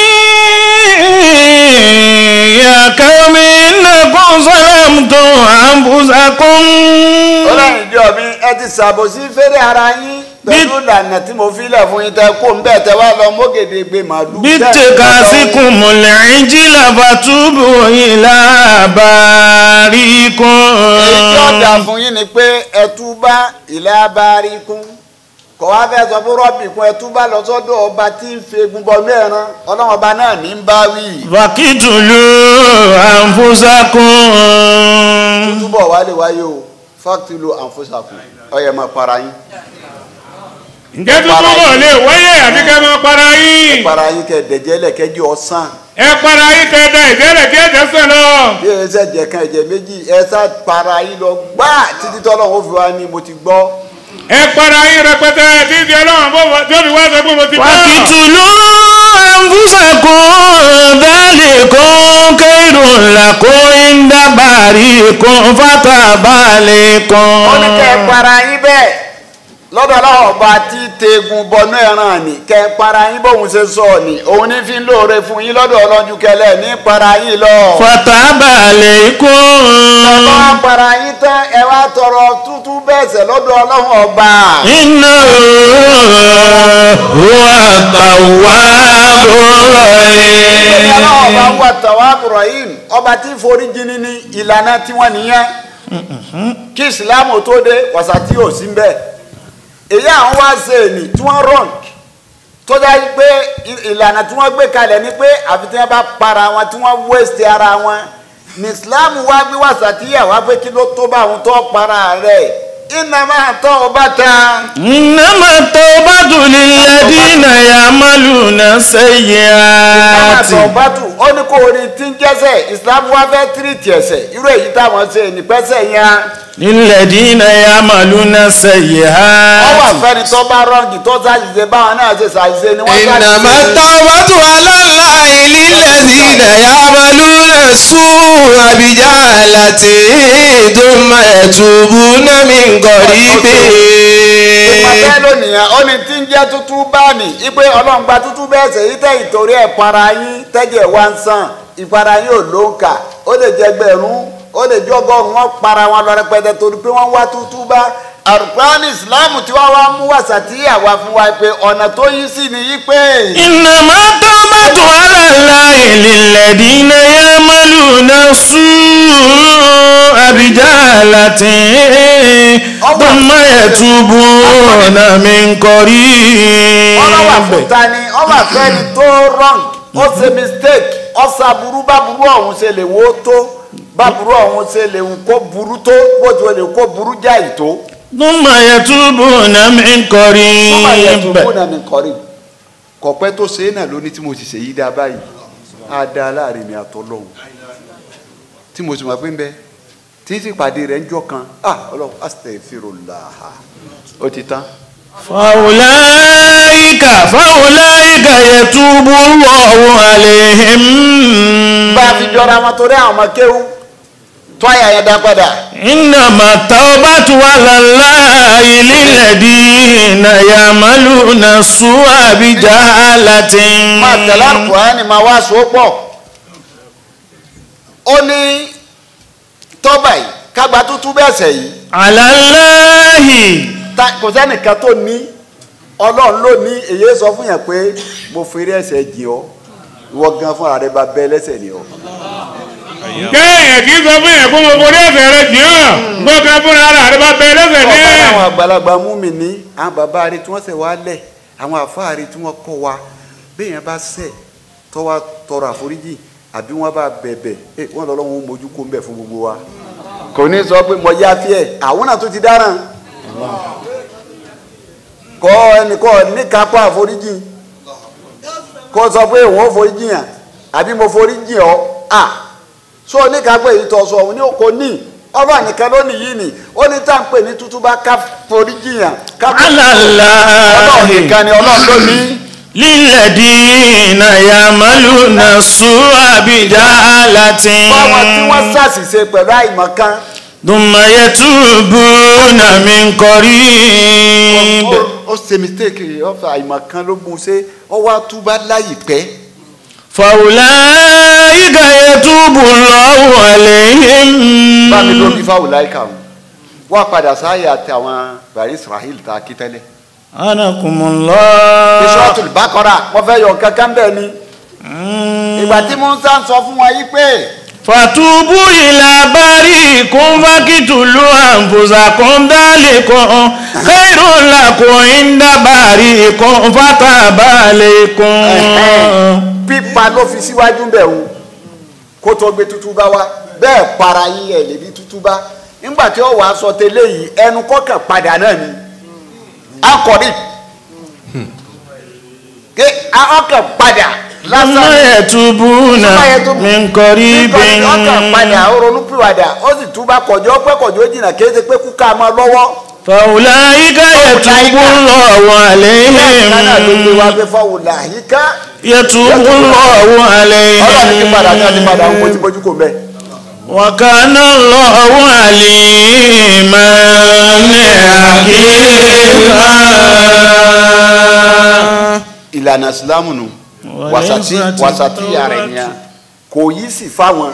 ya qaumi innakum zalamtum anfusakum ọlọ́run ìjọ mi ẹ ti ṣàbòsí fẹ́rẹ̀ ara yín pẹ̀lú ìlànà tí mo fi lẹ̀ fún yín tẹ kó ń bẹ́ẹ̀ tẹ wá lọ mọ́gèdègbè màlúù. bittikasikumul ijla fatubu ila barikum èyí tí ó dà fún yín ni pé ẹtúbá ilẹ̀ abárí kún kò wá fẹ́ sọ fún rọ́bì kún ẹtúbá lọ sọ́dọ̀ ọba tí ń fi egun bọ́nú ẹran ọlọ́run ọba náà ní ń bá wí. fakitulu anfusakum túbọ̀ wá lè wáyé o fáktìlù àǹfọ̀sàkùn ọyẹ máa para yín ǹjẹ́ tuntun bọ̀ lè wáyé àbí kẹ́ máa para yín para yín kẹ dẹ̀jẹ́ lẹ̀ kẹ́jì ọ̀sán ẹ para yín kẹ́ da ìbéèrè kí ẹ̀jẹ̀ sàn lọ. bí ẹ ṣe jẹ kan ẹ̀jẹ̀ méjì ẹ sá para yín lọ gbá títí tọ́lọ́run ó fi wá ní mo ti gbọ́ ẹ para yín rẹpẹtẹ tí ti ọlọ́run bó tó fi wá sọ pé mo ti bọ́. fakitulu anfusakum dhalikum khairun lakum inda barikum fataba alaykum. ó ní kẹ́ ẹ para yín bẹ́ẹ̀ lọ́dọ̀ ọlọ́run ọba tí tegun bọnú ẹran ni kẹ́ ẹ para yín bóun ṣe sọ ni òun ní fi ń lóore fún yín lọ́dọ̀ ọlọ́jú kẹlẹ́ ní para yín lọ. fataba alaykum. ọba wa para yín tán ẹ wá tọrọ tútú bẹ́ẹ̀ sẹ̀ lọ́dọ̀ ọlọ́run ọba. inna huwa tawwabur ìgbésẹ̀ ọlọ́run ọba rahim. wà tàwa Ibrahim ọba tí forí jini ní ìlànà tiwọn nìyẹn kí ìsìlámù tó dé wàsàtí ò sí mbẹ èyí àwọn wá ṣe ènì tí wọ́n rọǹk tó dá yí pé ì- ìlànà tí wọ́n gbé kalẹ̀ ni pé àfi tí wọ́n bá para wọn tí wọ́n wéṣẹ̀ ara wọn ní ìsìlámù wá gbé wàsàtí yà wá pé kí ló tó bá àwọn tó para rẹ̀ iná máa tọ́ ọ bá ta. إنما التوبة للذين يعملون Ìsìlámù السيئات àtọ̀bátù ó ní kó orin tí ń jẹ́sẹ̀ ìsìlámù wá fẹ́ tírìtì ẹ̀sẹ̀ irú èyí táwọn ṣe nípẹ́sẹ̀ yẹn. للذين يعملون wọ́n wà السيئات fẹ́ni tó bá rọ́ǹgì tó ṣàṣìṣe báwọn náà ṣe ṣàṣìṣe ni wọ́n إنما التوبة على الله للذين يعملون السوء بجهالة ثم يتوبون من قريب ìpàdé lónìí ó ní tí ń jẹ́ tútú báàní ipe ọlọ́run gba tútú bẹ́ẹ̀ ṣe yí tẹ́ ìtorí ẹ̀ para yín tẹ́jẹ̀ wá ń sàn ìpara yín ò ló ń kà ó lè jẹ́ gbẹ̀rún ó lè jẹ́ ọgọ́rùn-ún wọn para wọn lọ rẹpẹtẹ torí pé wọ́n wá tútú bá àrùkúránì ìsìláàmù tí wọ́n wá mú wàsà tí àwa fún wa pé ọ̀nà tó yí sí ni yí pé إنما التوبة على الله للذين يعملون السوء بجهالة ثم يتوبون من ọlọ́wà fún قريب ta ni ọba fẹ́ni tó wrong ó ṣe mistake ọ̀sà burú bá burú ọ̀hún ṣe lè wó tó bá burú ọ̀hún ṣe lè wù kó burú tó bó ti lè kó burú jáì tó. ثم يتوبون من ọba yẹn tó قريب kú náà ní kọrí kọ̀pẹ́ tó ṣe é náà ló ní tí mo ti ṣe yí dá báyìí á dá láàrin mi àtọ́lọ́hún tí mo sì mọ̀ pé ń bẹ tí sì pàdé rẹ̀ ń jọ kan ah ọlọ́run astaghfirullah ó ti tán. فأولئك فأولئك يتوب الله عليهم bá a fi jọra wọn torí àwọn ọmọ kéwú tó àyà yẹn dá padà. إنما التوبة على الله للذين يعملون السوء بجهالة máa tẹ̀lé àkùránì máa wá so pọ̀ ó ní tọ́ba yìí kágbá tútú bẹ́sẹ̀ yìí على الله ta kò sẹ́nìkan tó ní ọlọ́run ló ní èyí sọ fún yẹn pé mo fèrè ẹsẹ̀ jì ọ́ ìwọ gan fúnra rẹ bá bẹ́ lẹ́sẹ̀ ni ọ́ kéèyàn kì í sọ fún yẹn kó mo borí ẹsẹ̀ rẹ jì hàn gbọ́dọ̀ fúnra ara rẹ bá bẹ lẹ́sẹ̀ ní. ọ̀pọ̀ àwọn àgbàlagbà mú mi ní àwọn bàbá rẹ tí wọ́n sẹ̀ wá lẹ̀ àwọn àfáà rẹ tí wọ́n kọ́ wa béèyàn bá sẹ̀ tó wá tọrọ àforíjì àbí wọ́n bá bẹ̀bẹ̀ ẹ wọ́n lọ́lọ́ wọn mójú kó ń bẹ̀ fún gbogbo wa kò ní sọ pé mo yá fíẹ̀ àwọn náà tó ti dáràn kọ́ ẹnìkan níkápá àforíjì kó sọ pé òun ò foríjì yàn àbí mo foríjì ọ́ à so oníkápá èyí tó sọ òun ní kò ní ọba nìkan ló nìyí ni ó ní tá à ń pè ní tútú bá ká foríjì yàn ká على ọlọ́run الله nìkan ni ọlọ́run ló ní. للذين يعملون السوء بجهالة fáwọn tí wọ́n ṣàṣìṣe pẹ̀lú àìmọ̀kan ثم يتوبون من قريب ó- ó ṣe mistake ọ̀fà àìmọ̀kan ló mú un ṣe ọ wá túbá láyìpẹ́ فأولئك يتوب الله عليهم bá mi ló bí fáwọn láìka wọn wá padà sáyà àti àwọn bàrí israel tá a kí tẹ́lẹ̀. أنكم الله Suratul Baqara wọ́n fẹ́ yọ kankan bẹ́ẹ̀ ni ìgbà tí musa ń sọ fún wọn yìí pé فتوبوا إلى بارئكم فاقتلوا أنفسكم ذلكم خير لكم عند بارئكم فتاب عليكم pípa ló fi síwájú bẹ̀ wò kó tó gbé tútú bá wa bẹ́ẹ̀ para yín ẹ̀ lè bí tútú bá nígbà tí ó wàá sọ tẹ́lẹ̀ yìí ẹnu kọ́kàn padà náà ni akọ̀rí ké ọkàn padà ثم lásán يتوبون من قريب nítorí ọkàn padà ó ronú pìwàdà ó sì túbà kọjọ́ pẹ́ kọjọ́ jìnnà kí ẹ ṣe pé kúkà máa lọ́wọ́ فأولئك يتوب الله bẹ́ẹ̀ náà ló gbé wá عليهم pé fọwọ́ làyíká يتوب الله ọlọ́run ti padà ní ọdún padà ń عليهم bójú bójú kò mẹ́. وكان الله عليما حكيما ìlànà ìsìlámù nù wàsàtí wàsàtí ààrẹ yẹn kò yí sí fáwọn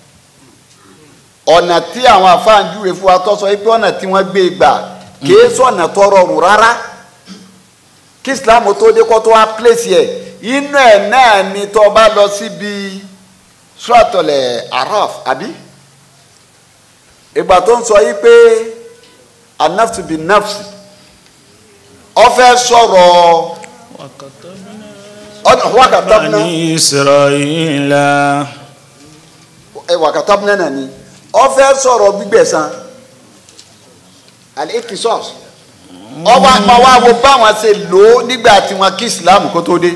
ọ̀nà tí àwọn afáàjúwe fún wa tọ́sọ pé ọ̀nà tí wọ́n gbé gbà kìí sọ̀nà tó rọrùn rárá kí ìsìlámù tó dé kó tó wá pèsè ẹ̀ inú ẹ̀ náà ni tó bá lọ síbi sọ́ọ̀tọ̀lẹ̀ araf àbí ìgbà tó ń sọ yìí pé anafsu bi nafsi ó fẹ́ sọ̀rọ̀ ọdún wakatabna بني إسرائيل ẹ wakatabna náà ni ó fẹ́ sọ̀rọ̀ gbígbẹ̀san alikisos ọwọ́ àpáwá wo báwọn ṣe lò ó nígbà tí wọn kí islam kó tó dé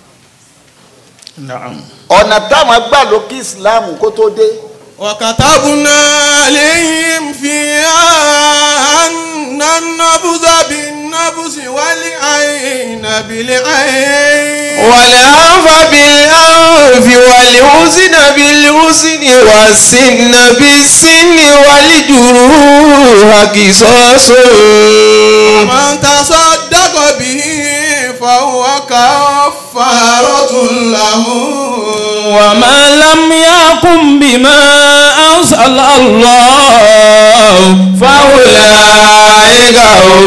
نعم ọ̀nà táwọn gbà ló kí islam kó tó dé وكتبنا عليهم فيها أن النبذ بالنبذ والعين بالعين والأنف بالأنف والأذن بالأذن والسن بالسن والجروح قصاص ومن تصدق به فهو كفارة له وما لم يقم بما أنزل الله فأولئك أولئك هم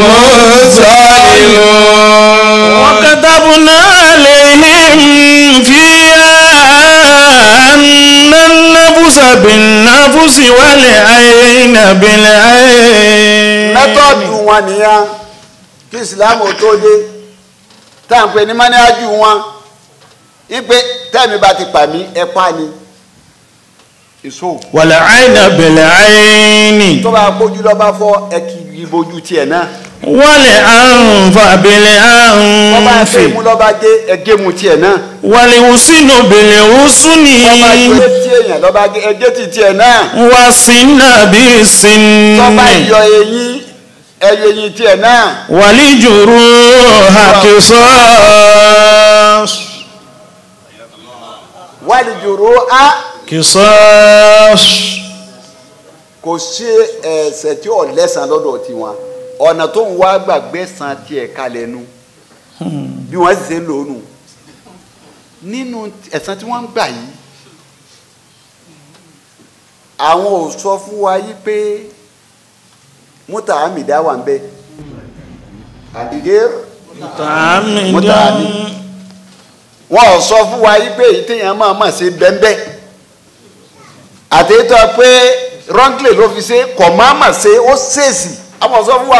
الظالمون وكتبنا عليهم فيها أن النفس بالنفس والعين بالعين mẹ́tọ́ọ̀dù wọn nìyẹn kí ìsìlámù tó dé tá à ń pè ní mọ́níájú wọn ipe tẹ́mi bá ti pa mí ẹ pa ni èso والعين بالعين tó bá gbójú lọ́ bá fọ́ ẹ kì í bojú tiẹ̀ náà والأنف tó bá بالأنف fẹ́ mú lọ́ bá gé ẹ gé mu tiẹ̀ náà والحسن بالحسن tó bá gbé tí èèyàn lọ́ bá gé ẹ gé ti tiẹ̀ náà والسن بالسن tó bá yọ eyín ẹ yọ eyín tiẹ̀ náà والجروح قصاص wálé jòrò á قصاص kò sí ẹ̀ṣẹ̀ tí ò lẹ́sàn lọ́dọ̀ tiwọn ọ̀nà tó ń wá gbàgbé san tiẹ̀ kalẹ̀ nu bí wọ́n sì ṣe ń lò ó nù nínú ẹ̀san tí wọ́n ń gbà yìí àwọn ò sọ fún wa yìí pé mútà àmìdá wà ń bẹ àdìgẹ́ متعمدا wọn ò sọ fún wa yìí pé èyí téèyàn máa mà ṣe bẹ́ńbẹ́ àtẹ̀tọ́ pé wrongly ló fi ṣe kọ̀ máa mà ṣe ó ṣèèṣì àwọn ò sọ fún wa.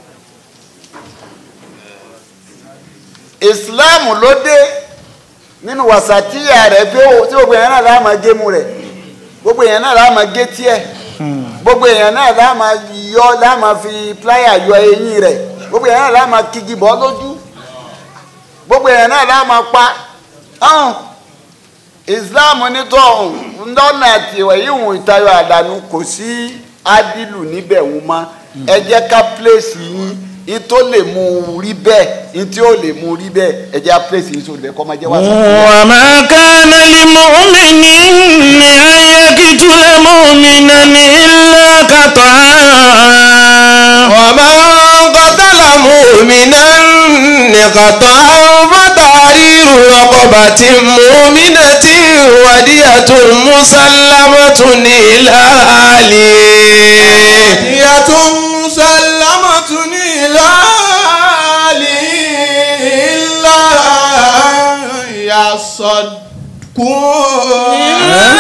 Islam ló dé nínú wàsàtíyà rẹ̀ pé ó tí gbogbo èèyàn náà láà máa gé mu rẹ̀ gbogbo èèyàn náà láà máa gé tiẹ̀ gbogbo èèyàn náà láà máa yọ láà máa fi pláyà yọ eyín rẹ̀ gbogbo èèyàn náà láà máa kigi bọ́ lójú gbogbo èèyàn náà láà máa pa ọ̀hún islam nítọ́ ọ̀hún lọ́nà àtiwẹ̀ yíwùn ìtayọ àdánù kò sí ádìlù níbẹ̀ wọ́n mọ́ ẹ jẹ́ ká pléèsì yín yín tó lè mú un rí bẹ́ẹ̀ yín tí ó lè mú un rí bẹ́ẹ̀ ẹ jẹ́ ká pléèsì yín sórí bẹ́ẹ̀ kọ́ máa jẹ́ wá sí. وما كان لمؤمن أن يقتل مؤمنا إلا خطأ ومن قتل مؤمنا خطأ فتحرير رقبة مؤمنة ودية مسلمة إلى أهله هي مسلمة إلى أهله إلا أن يصدقون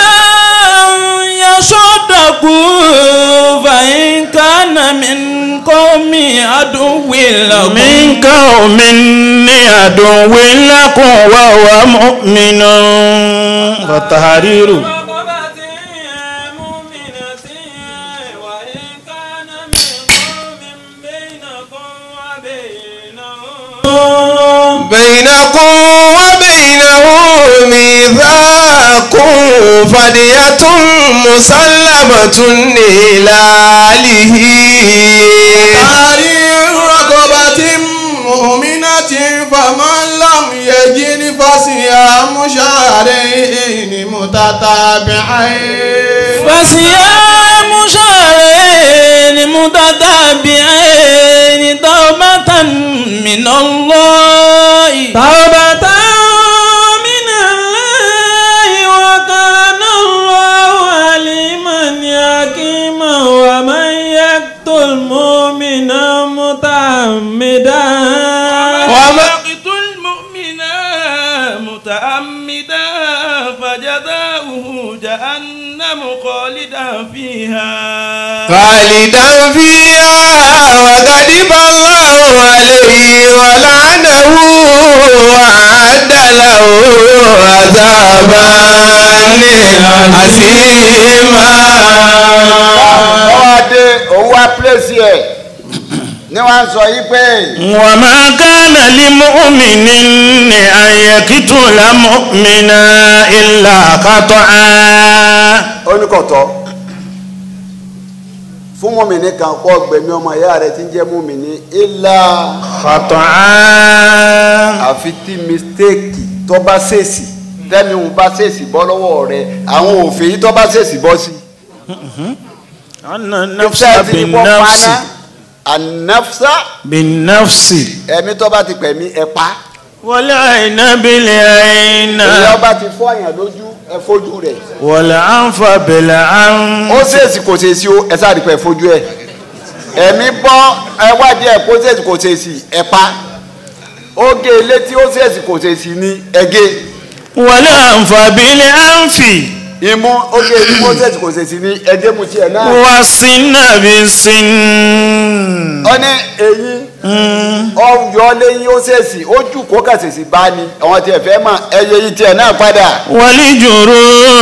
يصدقوا فإن كان من قوم عدو لكم من قوم عدو لكم وهو مؤمن فتحرير رقبة مؤمنة وإن كان من قوم بينكم وبينهم بينكم وبينه ميثاق فدية مسلمة إلى أهله تحرير رقبة مؤمنة فمن لم يجد فصيام شهرين متتابعين فصيام شهرين متتابعين توبة من الله توبة من الله وكان الله عليما حكيما ومن يقتل مؤمنا متعمدا وما- يقتل مؤمنا متعمدا فجزاؤه جهنم خالدا فيها خالدا فيها وغضب الله عليه ولعنه وأعد له عذابا عظيما ọwọ́ adé òun wá pléèsì ẹ̀ ní wọ́n sọ yí pé وما كان لمؤمن أن يقتل مؤمنا إلا خطأ oníkọ̀tọ́ fún mọ́mìnì kan kọ́ gbẹ̀mí ọmọ ìyá rẹ̀ tí ń jẹ́ mọ́mìnì ilá خطأ àfi tí mistake tó bá ṣèèsì tẹ́mi òun bá ṣèèsì bọ́ lọ́wọ́ rẹ̀ àwọn òfin yìí tó bá ṣèèsì bọ́ sí. أن النفس Iṣẹ́ ti ní kó بالنفس paná ànáfsá بالنفس ẹ̀mí tó bá ti pẹ̀mí ẹ̀ pa والعين بالعين èyí ọba ti fọ́ àyàn lójú ẹ̀ fojú rẹ̀ والأنف ó بالأنف ṣèèsì kò ṣèèsì o ẹ̀ sáà rí pẹ̀ fojú ẹ̀ ẹ̀mí bọ́ ẹwádìí ẹ̀ kó ṣèṣì kò ṣèṣì ẹ̀ pa ó gé ilé tí ó ṣèṣì kò ṣèṣì ní ẹ̀gẹ́ wọlé àǹfààbílẹ̀ àǹfì imú ó gé ilé tí ó ṣèṣì kò ṣèṣì ní ẹ̀gẹ́ mu tiẹ̀ náà. wá sí nàbí sí. ó ní eyín ọyọ lẹ́yìn ó ṣèṣì ó jù kó kà ṣèṣì bá ní àwọn tiẹ̀ fẹ́ mọ̀ ẹyẹ yìí tiẹ̀ náà padà. wọlé jòrò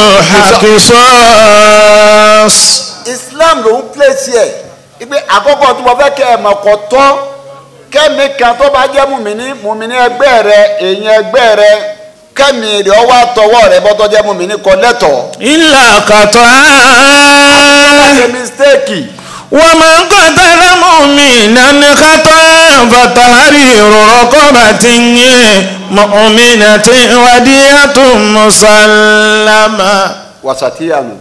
àkùsọ́ọ̀s. Islam ló ń pèsè ẹ̀ ipe àkọ́kọ́ tí mo fẹ́ kẹ́ ẹ̀ mọ̀ kọ́ tọ́ kẹ́mi kan tó bá jẹ́ mùmíní mùmíní ẹgbẹ́ rẹ èèyàn ẹgbẹ́ rẹ kẹ́mi rẹ ọwọ́ àtọwọ́ rẹ bọ́tọ́ jẹ́ mùmíní kọ́ lẹ́tọ̀ọ́. ilà kàtọ́ ṣe mistake wọ́n máa ń kọ́ tẹ́lẹ̀ mú mi nání kàtọ́ fàtàrí ìrọ̀rọ̀ bá ti ń yé mọ̀mí náà ti wádìí àtúnmùsàlámà. wasatiyanu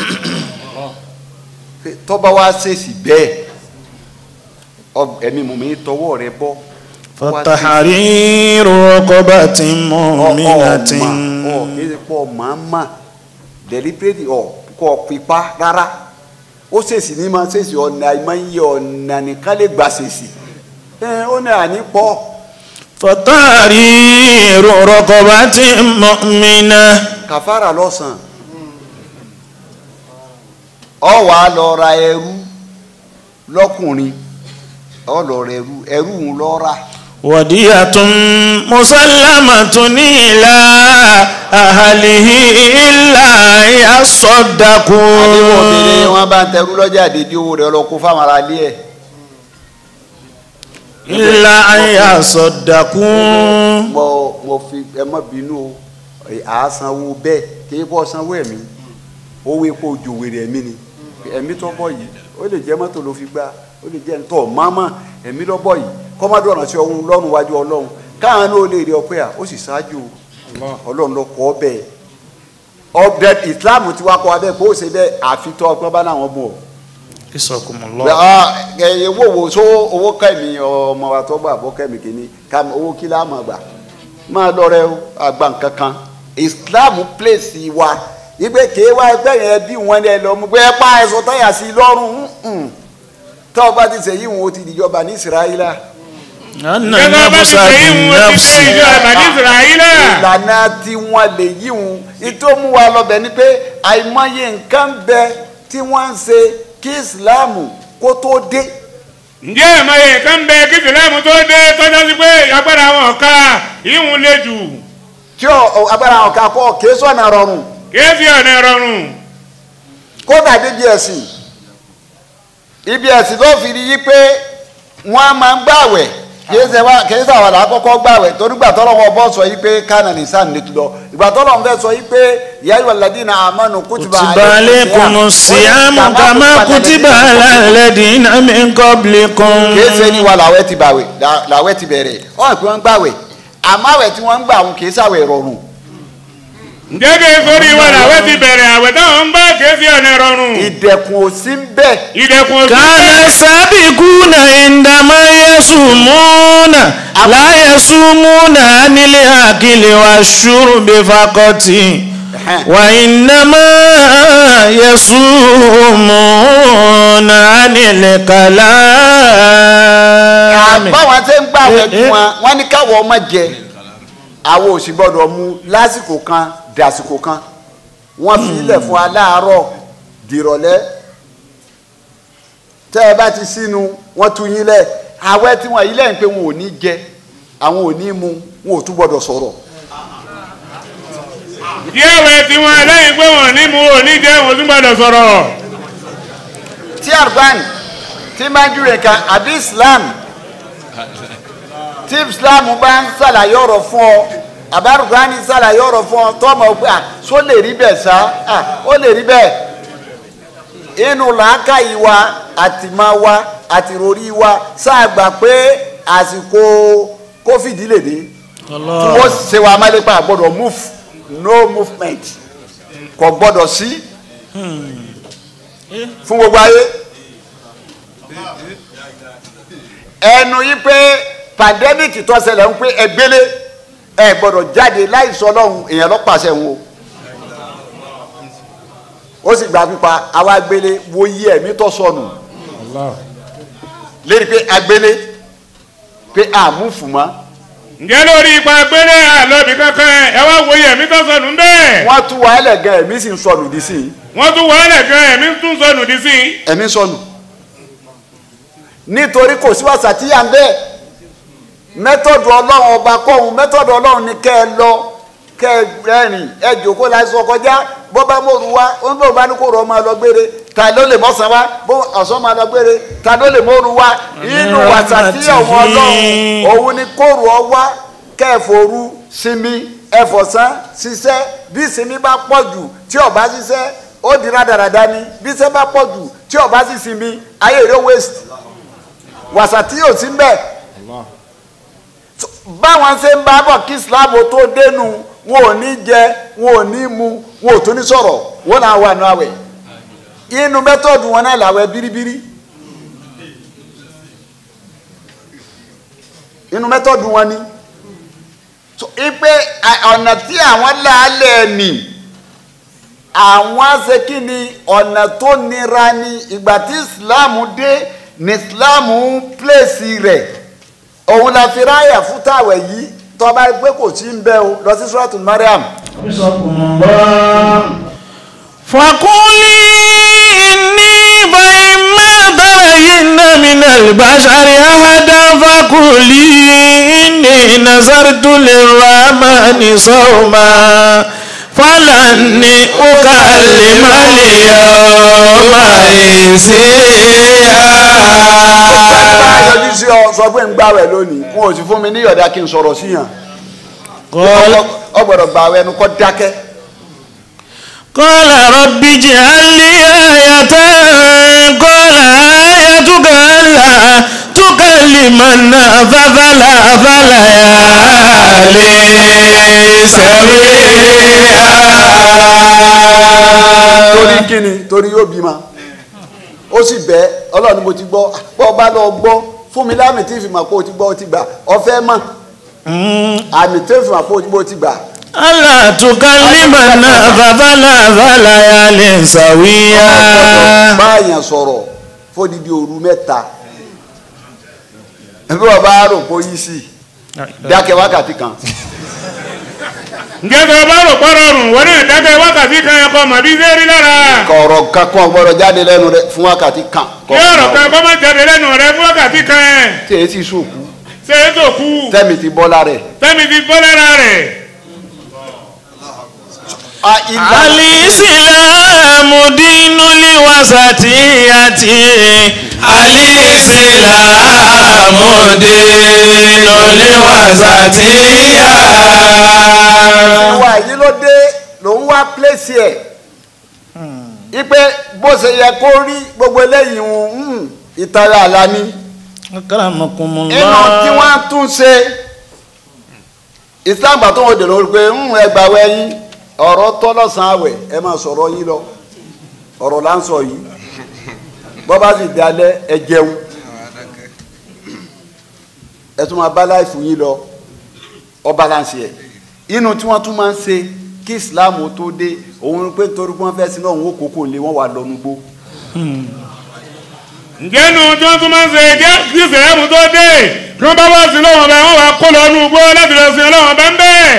tọ́ba wa ṣèṣì bẹ́ẹ̀ ọ- ẹ̀mí mùmíní tọwọ́ rẹ bọ́ fàtàrí ìrọ̀rọ̀ bá ti mọ̀mí náà ti ń. ọ kìí pọ màmá deliberate ọ kọ pípa rárá ó ṣèṣì ní ma ṣèṣì ọ̀nà ìmọ̀ye ọ̀nà nìkan lè gbà ṣèṣì ẹ ó ní àní pọ̀ fàtàrí ìrọ̀rọ̀ bá ti mọ̀mí náà. kàfàrà lọ́sàn ọ wà á lọ ra ẹrú lọ́kùnrin ọ lọ ra ẹrú ẹrú ń lọ ra ودية مسلمة إلى أهله إلا àdéhùn obìnrin يصدقون wọn bá ń tẹrú lọ́jà àdédé owó rẹ ọlọ́kú fáwọn ará ilé ẹ̀ إلا أن يصدقون mo mo fi ẹ mọ bínú o àásanwó bẹ́ẹ̀ kì í bọ́ sanwó ẹ̀mí owó epo òjòwèrè ẹ̀mí ni ẹ̀mí tó bọ̀ yìí ó lè jẹ́ mọ́tò ló fi gbá ó lè jẹ́ ntọ́ mọ́mọ́ ẹ̀mí ló bọ̀ yìí kọ́mọ́dé ọ̀nà sí ọ̀hún lọ́rùn wájú ọlọ́run káwọn náà lè rí ọpẹ́ à ó sì ṣáájú ọlọ́run ló kọ́ bẹ́ẹ̀ ọbẹ̀ ìsìláàmù ti wá kọ́ abẹ́ kó o ṣe bẹ́ẹ̀ àfitọ́ ọgbọ́n bá láwọn mú ọ إساكم Bẹ, الله ah, ẹ owó wo so owó kẹ́mi ọmọ wa tó gbà bọ́ kẹ́mi kìíní ká owó kí la máa gbà máa lọ́rẹ́ o àgbà nǹkankan Islam place wa ìgbé kéé wá ẹgbẹ́ yẹn bí wọn ní ẹ lọ mú pé ẹ pa ẹ̀sọ́ táyà sí i lọ́rùn mm-mm. tọ́ ọ bá ti sẹ́yìn wọn ó ti dìjọba ní Israẹla أن gẹ́gẹ́ bá ti النفس ṣe yín wọn ti dé ìjọ بالنفس àbàdí ìsirayílà ìlànà tí wọ́n lè yí wọn ìtò mú wa lọ́bẹ̀ ni pé àìmọye nǹkan bẹ tí wọ́n ń ṣe kí Islam kó tó dé. ǹjẹ́ ìmọ̀ye nǹkan bẹ kí sìlẹ́mù tó dé tọ́jọ́ sí pé agbára wọn ká ìhun lè jù tí ọ agbára àwọn kan kọ kìí sọ̀nà rọrùn kéèsì ọ̀nà rọrùn kódà débi ẹ̀sìn ibi ẹ̀sìn tó fi rí yí pé wọ́n á máa ń gbàwẹ̀ kìí ṣe wá kìí ṣe àwọn àkọ́kọ́ gbàwẹ̀ torí gbà tọ́lọ́ wọn bọ́ sọ yí pé kánà ní sáà ní tudọ̀ ìgbà tọ́lọ́ wọn fẹ́ sọ yí pé ìyá ìwà ladina amanu kutiba كتب عليكم الصيام كما كتب على الذين من قبلكم kìí ṣe ní wa làwẹ̀ ti bàwẹ̀ là- làwẹ̀ ti bẹ̀rẹ̀ ọ̀hún pé wọ́n ń gbàwẹ̀ àmọ́ àwẹ̀ tí wọ́n ń gbà wọn kìí ṣàwẹ̀ rọrùn ǹjẹ́ kí sórí wa làwẹ̀ ti bẹ̀rẹ̀ àwẹ̀ táwọn ń bá kéèsì ọ̀nà rọrùn ìdẹ̀kùn ò sí ń bẹ́ẹ̀ ìdẹ̀kùn òsì كان السابقون عندما يصومون لا يصومون عن الأكل والشرب فقط وإنما يصومون عن الكلام báwọn ṣe ń gbà wẹ̀ fún wa wọ́n ní káwọ́ ọmọ jẹ àwọn ò sì gbọ́dọ̀ mu lásìkò kan dàsìkò kan wọ́n fi ilẹ̀ fún wa láàárọ̀ dìrọ̀lẹ́ tẹ́ ẹ bá ti sínú wọ́n tu yín lẹ̀ àwẹ̀ tí wọ́n yí lẹ́yìn pé wọn ò ní jẹ àwọn ò ní mu wọn ò tún gbọ́dọ̀ sọ̀rọ̀ díẹ̀ wẹ̀ tí wọn lẹ́yìn pé wọn ní mu ò ní jẹ́ wọn tún gbọdọ̀ sọ̀rọ̀ tí arban tí máa ń júre kan àbí islam tí islam bá ń ṣàlàyé ọ̀rọ̀ fún ọ àbí arban ń ṣàlàyé ọ̀rọ̀ fún ọ tó ọmọ pé à só lè rí bẹ́ẹ̀ sá à ó lè rí bẹ́ẹ̀ inú làákàyè wa àti máa wa àti ròrí wa sáà gbà pé àsìkò kófìdí lè dé tí wọ́n ṣe wa amálépa gbọ́dọ̀ move no movement kò gbọ́dọ̀ sí fún gbogbo ayé ẹnu yìí pé pandemic tó ṣẹlẹ̀ ń pé ẹgbẹ́lé ẹ gbọ́dọ̀ jáde láì sọ lọ́hùn èèyàn ló pàṣẹ wọn o ó sì gba pípa àwa gbélé wo yí ẹ̀mí tó sọnù lérí pé agbélé pé àmúfù mọ́ ǹjẹ́ lórí ipa gbélé àlọ́bì kankan ẹ wá wòye ẹ̀mí tó sọnù ń bẹ́ẹ̀ wọ́n tú wàhálẹ̀ gan ẹ̀mí sì ń sọnù dí sí i wọ́n tún wàhálẹ̀ gan ẹ̀mí tún sọnù dí sí i. ẹ̀mí sọnù nítorí kò sí wàsà tí yà ń bẹ́ẹ̀ mẹ́tọ̀dù ọlọ́run ọba kọ́hún mẹ́tọ̀dù ọlọ́run ni kẹ́ ẹ lọ kẹ́ ẹ rẹ́rìn ẹ jòkó la sọ kọjá bó bá mòru wá ó ń bọ̀ bá ní kó rọ ọmọ lọ gbére ta ló lè mọ̀sán wá bó ọ̀sán máa lọ gbére ta ló lè mòru wá inú wàsà tí ọ̀wọ́n ọlọ́run òun ni kó rọ ọ wá kẹ́ ẹ fòru sinmi ẹ fọ̀sán ṣiṣẹ́ bí sinmi bá pọ̀ jù tí ó bá ṣiṣẹ́ ó di rádaràda ni bí iṣẹ́ bá pọ̀ jù tí ó bá sì sinmi ayé rẹ̀ waste wàsà tí yóò sí mbẹ́ báwọn ṣe ń bá bọ̀ kí islam tó dénú wọn ò ní jẹ wọn ò ní mu wọn ò tún ní sọ̀rọ̀ wọn náà wà nù àwẹ̀ inú mẹ́tọ́ọ̀dù wọn náà làwẹ̀ bíríbírí inú mẹ́tọ́ọ̀dù wọn ni so ipe ọ̀nà tí àwọn làálẹ̀ nì àwọn ṣe kí ni ọ̀nà tó nira ni ìgbà tí islam dé ní islam ń pèsè rẹ̀ òun la fi ráyà fún tàwẹ̀ yìí tọ́ba pé kò sí ń bẹ́ o lọ sí suratul mariam. فقولي إني فإما ترين من البشر أحدا فقولي إني نذرت للرحمن صوما فلن أكلم اليوم إنسيا yọjú sí ọ sọ pé ń gbàwẹ̀ lónìí wọn ò sì fún mi ní ìyọ̀dá kí n sọ̀rọ̀ sí yàn ọ gbọ́dọ̀ gbàwẹ̀ ẹnu kọ́ dákẹ́. قال رب اجعل لي آية قال آيتك ألا تكلم الناس ثلاث ليال سويا torí kíni torí yóò bímọ ó sì bẹ́ ọlọ́run ni mo ti gbọ́ bọ́ bá lọ gbọ́ fún mi láàmì tí ìfìmọ̀ pé o ti gbọ́ o ti gbà ọ̀fẹ́ mọ̀ àmì tí ìfìmọ̀ pé o ti gbọ́ o ti gbà. ألا تكلم الناس ثلاث ليال سويا báyàn sọ̀rọ̀ fódìdí òru mẹ́ta bí wọ́n bá rò pé ó yí sí dákẹ́ wákàtí kan ǹjẹ́ tó o bá rò pọ́ rọrùn wọn náà dákẹ́ wákàtí kan ẹ̀kọ́ mọ̀ bí ṣe rí lára. kọ̀ọ̀rọ̀ kankan gbọ́dọ̀ jáde lẹ́nu rẹ̀ fún wákàtí kan. kí ọ̀rọ̀ kan kọ́ máa jáde lẹ́nu rẹ fún wákàtí kan ẹ̀. tí èyí sì sùkú ṣé é tó kú tẹ́mi ti bọ́ lára ẹ̀. tẹ́mi ti bọ́ lára rẹ̀. الإسلام دين الوسطية الإسلام دين الوسطية ìwà yìí ló dé lòun wá pléṣì ẹ̀ ipe bó ṣe yẹ kó rí gbogbo eléyìí ń ìtara àlá ni أكرمكم inú tí الله wọ́n tún ṣe islam gbà tó wọn dèrò pé ń ẹgbà wẹ̀yìn ọ̀rọ̀ tọ́lọ́sàn àwẹ̀ ẹ máa sọ̀rọ̀ yín lọ ọ̀rọ̀ là ń sọ yìí bọ́ bá sì dalẹ̀ ẹ jẹun ẹ tún máa bá láìfù yín lọ ọ balance ẹ inú tí wọ́n tún máa ń ṣe kí islam tó dé òun pé torí wọ́n fẹ́ sí náà òun ó kókó lé wọ́n wà lọ́nu gbó ǹjẹ́ nu tí wọ́n tún máa ń ṣe jẹ́ kí sẹ̀rẹ́mù tó dé kí wọ́n bá wá sí lọ́wọ́n bẹ́ẹ̀ wọ́n wá kó lọ nú igbó láti lọ sin ọlọ́wọ́n bẹ́ẹ̀ bẹ́ẹ̀.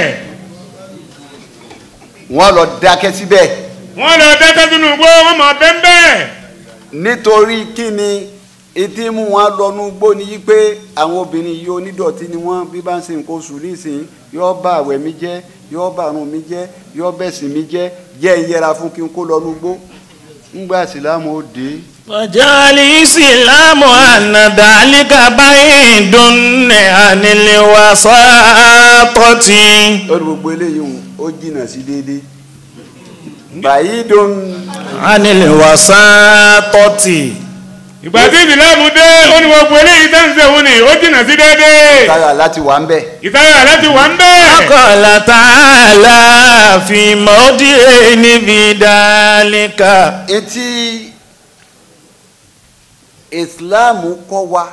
wọ́n lọ dákẹ́ síbẹ̀ wọ́n lọ dẹ́kẹ́ sínú igbó wọ́n mọ̀ bẹ́ẹ̀ bẹ́ẹ̀. nítorí kí ni etí mú wọn lọ́nu gbó ni yí pé àwọn obìnrin yìí onídọ̀tí ni wọ́n bí bá ń ṣe nǹkan oṣù nísìnyí yóò bá àwẹ̀ mi jẹ́ yóò bá àrùn mi jẹ́ yóò bẹ̀sìn mi jẹ́ jẹ́ ìyẹra fún kí n kó lọ́nu gbó ńgbà sílámù ó dé وجعل الإسلام أن ذلك بعيد عن الوساطة lórí gbogbo eléyìí hùn ó jìnnà sí déédéé bàyí dùn عن الوساطة ìgbà tí ìsìlámù dé ó ní gbogbo eléyìí tẹ́ ń ṣe òun ni ó jìnnà sí déédéé. táyà láti wà ń bẹ̀ ìtayà láti wà ń bẹ́ẹ̀. وقال تعالى في موضع في ذلك etí ìsìláàmù kọ́ wa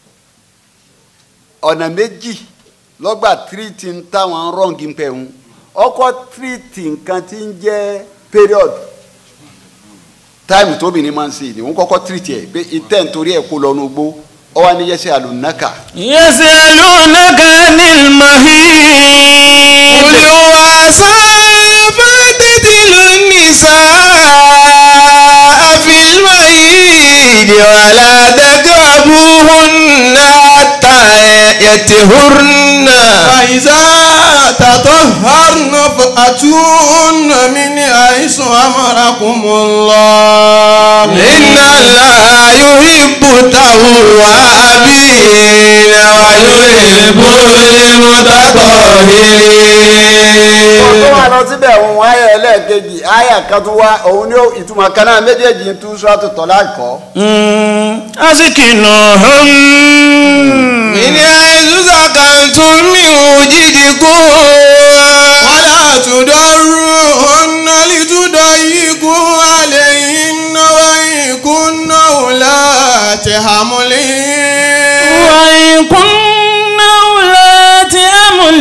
ọ̀nà méjì lọ́gbà tírìtì ń táwọn rọ́ǹgì ń pẹ̀ ń ọkọ̀ tírìtì nǹkan tí ń jẹ́ period táìmù tóbìnrin máa ń ṣe ni òun kọ́kọ́ tírìtì ẹ̀ pé ìtẹ́ nítorí ẹ̀ kó lọ́nu gbó ọ wá ní yẹsẹ̀ àlùnáka يسألونك عن المهيد قل هو فاعتزل النساء في المهيد ولا تقربوهن حتى يطهرن فإذا تطهرن فأتون من حيث أمركم الله إن الله يحب التوابين ويحب tó wà المتطهرين lọ síbẹ̀ òun ayé ẹlẹ́ẹ̀kejì ayé kan tó wá òun ní ìtumọ̀ kan náà méjèèjì ń tú sọ́ọ́tù tọ́lá kọ́ أسكنوهم من حيث سكنتم من وجدكم ولا تضروهن لتضيقوا عليهن وإن كن أولات حمل وإن كن أولات أمل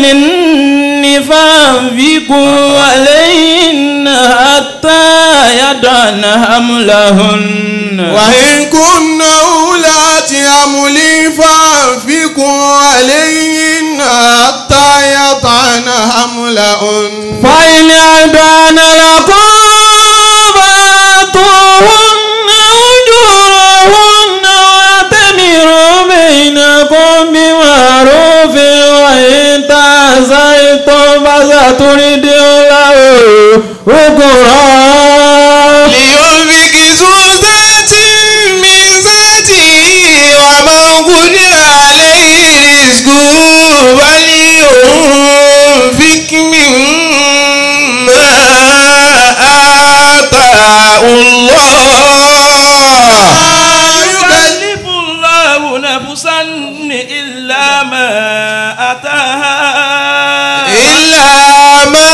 فأنفقوا عليهن حتى يضعن حملهن وإن كن أولات حمل فأنفقوا عليهن حتى يطعن حملهن فإن أدان لكم فآتوهن أجورهن واعتمروا بينكم بمعروف وإن تعزيتم فسترد له أخرى لينفق ذو ذات من ذاته ومن قدر عليه رزقه فلينفق مما آتاه الله يكلف الله نفسا إلا ما أتاها إلا ما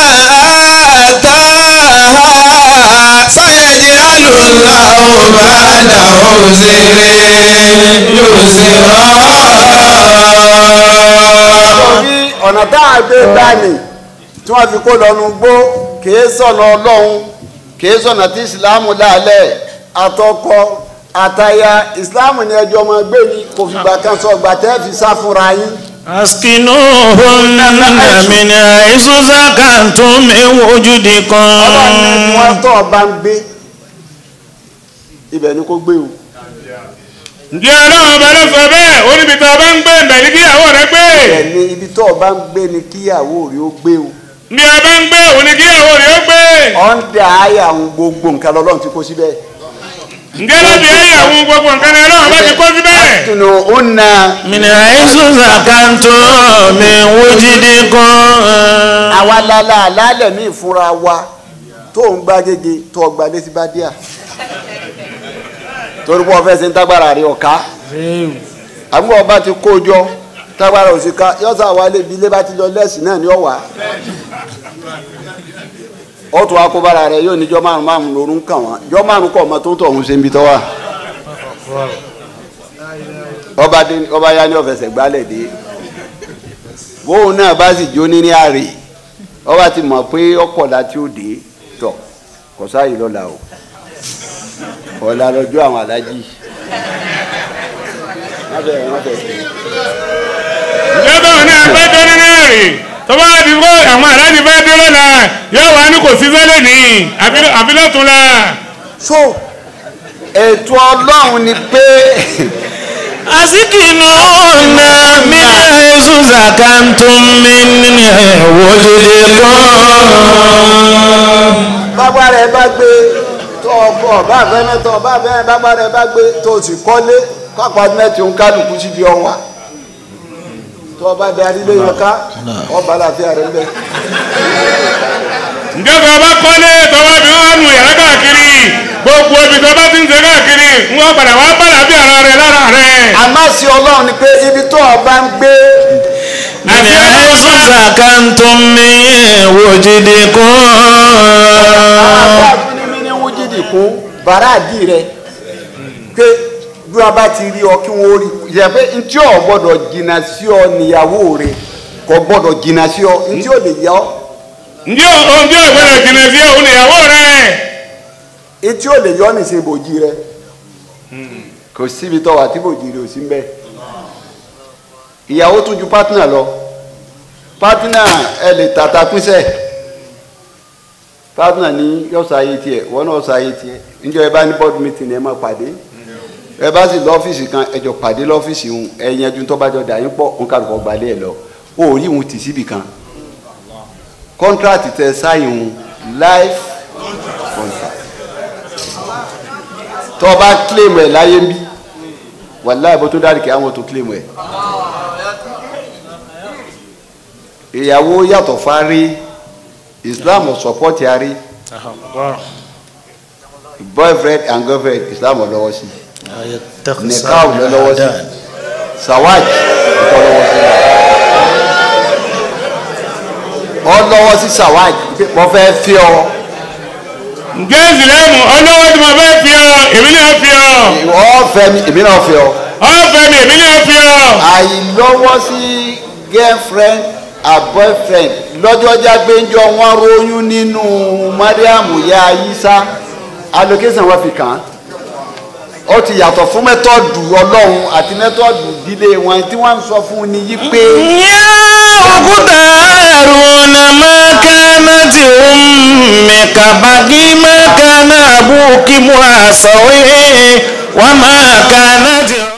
آتاها سيجعل الله بعد عسر يسرا torí ọ̀nà tá a gbé dání tí wọ́n fi kó lọ́nu gbó kìí sọ̀nà ọlọ́run kìí sọ̀nà tí ìsìláàmù dálẹ̀ àtọkọ àtaya ìsìláàmù ni ẹjọ́ ọmọ gbé ni kò fìgbà kan sọ ọgbà tẹ́ fi sá fúnra yín. أسكنوهن من حيث سكنتم من وجدكم ọlọ́run ní wọ́n tọ́ ọba ń gbé ibẹ̀ ni kò gbé o. ǹjẹ́ ọlọ́run ọba ló sọ bẹ́ẹ̀ ó níbi tó o bá ń gbé ìbẹ̀ ní kíyàwó rẹ gbé ibẹ̀ ni ibi tọ́ ọba ń gbé ni kíyàwó rí ó gbé o. ní o bá ń gbé òun ní kíyàwó rẹ ó gbé ọ̀ndà ayé àwọn gbogbo nǹkan lọ́lọ́run ti kó síbẹ̀. ǹjẹ́ láti ẹ̀yà àwọn gbogbo nǹkan ni ọlọ́run bá ti kó síbẹ̀ tunu una من حيث سكنتم من وجدكم àwa lálẹ́ àlálẹ̀ ní ìfúnra wa tó ń gbá gègé tó ọgbà létí bá díà torí pé ọfẹ́ ṣe ń tágbára rí ọ̀ká àbúrò ọba ti kó jọ tágbára òsìká yọ́sà wa lébi ilé bá ti lọ lẹ́sìn náà ní ọ̀wá ó tún wá kó bára rẹ yóò níjọ́ márùn márùn lórun kàn wọ́n jọ́ márùn kọ̀ ọmọ tó ń tọ̀ ọ̀hún ṣe ń bi tọ́ wa ọba dé ọba yá ní ọ̀fẹsẹ̀ gbálẹ̀ dé bóun náà bá sì jó ní ní àrè ọba ti mọ̀ pé ọkọ̀dá tí ó dé tọ̀ kò sáàyè lọ́la o ọ̀la lọ́jọ́ àwọn alájí. Má bẹ̀rẹ̀, má bẹ̀rẹ̀. ǹjẹ́ báwọn náà fẹ́ dé nínú èrè tó bá di kó àwọn aláàjì fẹ́ dé lọ́la yóò wá ní kò sí sẹ́lẹ̀ ní àfi lọ́tún la so ètò ọlọ́run ni pé أسكنوهن من حيث سكنتم من وجدكم bágbára ẹ bá gbé tó ọkọ ọba àfẹnẹ tó ọba àfẹnẹ bágbára ẹ bá gbé tó o sì kọ́lé kápá mẹ́tì ń kálukú síbi ọwà tó ọba darí lé yọká ọba àlàáfíà rẹ bẹ. ǹjẹ́ tó bá kọ́lé tó bá fi wọ́n nù yàrá káàkiri gbogbo ibi tó bá ti ń ṣe káàkiri ń wọ́n padà wá bàlá bí ara rẹ lára rẹ. àmọ́ sí ọlọ́run ni pé ibi tó ọba ń gbé من حيث سكنتم من وجدكم àwọn ní ní wújídì kún bàràdì rẹ pé bí wọn bá ti rí ọ kí wọn ó rí yẹ pé ntí ọ gbọ́dọ̀ jìnnà sí ọ níyàwó rẹ kò gbọ́dọ̀ jìnnà sí ọ ntí ó lè yá ọ ǹjẹ́ ohun tí ògbẹ́rẹ̀ jìnnà sí òun ìyàwó rẹ ntí ó lè yọ ọ nìṣe bòjì rẹ kò kò síbi tó wà tí kò jìrì ò sí ń bẹ ìyàwó tún ju pátínà lọ pátínà ẹ lè tàtà pínṣẹ pátínà ní yọ̀ọ̀sà ayé tiẹ̀ wọ́n náà sọ ayé tiẹ̀ níjọ́ ẹ bá ní board meeting ẹ máa pàdé ẹ bá sì lọ́fíìsì kan ẹ jọ pàdé lọ́fíìsì ń ẹ yanjú tó bá jọ dà yín pọ̀ ń kàlùkọ́ gbalẹ̀ ẹ lọ ó rí ìhun tì síbì kan kọ́ńtrátì tẹ sáyìn life contract tó o bá claim ẹ̀ láyé ń bí wàláì bó tó dárí kí àwọn tó claim ẹ̀ ìyàwó yàtọ̀ fárí Islam ò support yarí boyfriend and girlfriend Islam ò lọ́wọ́ sí nìkan ò lọ́wọ́ sí sawaj ò lọ́wọ́ sí ọ lọ́wọ́ sí sawaj mo fẹ́ fi ọ ǹjẹ́ ìsìlẹ̀mù ọlọ́wọ́ tí mo fẹ́ fi ọ èmi náà fi ọ ọ fẹ́ mi èmi náà fi ọ ọ̀fẹ́ mi èmi náà fi ọ. àìlọ́wọ́ sí girlfriend and boyfriend lọ́jọ́ jágbéńjọ wọn róyún nínú mariamu ya ayisa allocation wọn fi kàn án ó ti yàtọ̀ fún mẹ́tọ́ọ̀dù ọlọ́run àti mẹ́tọ́ọ̀dù ìdílé wọn tí wọ́n ń sọ fún un ní yí pé يا أخت هارون ما كانت أمك بغي ما كان أبوك معصوي وما كانت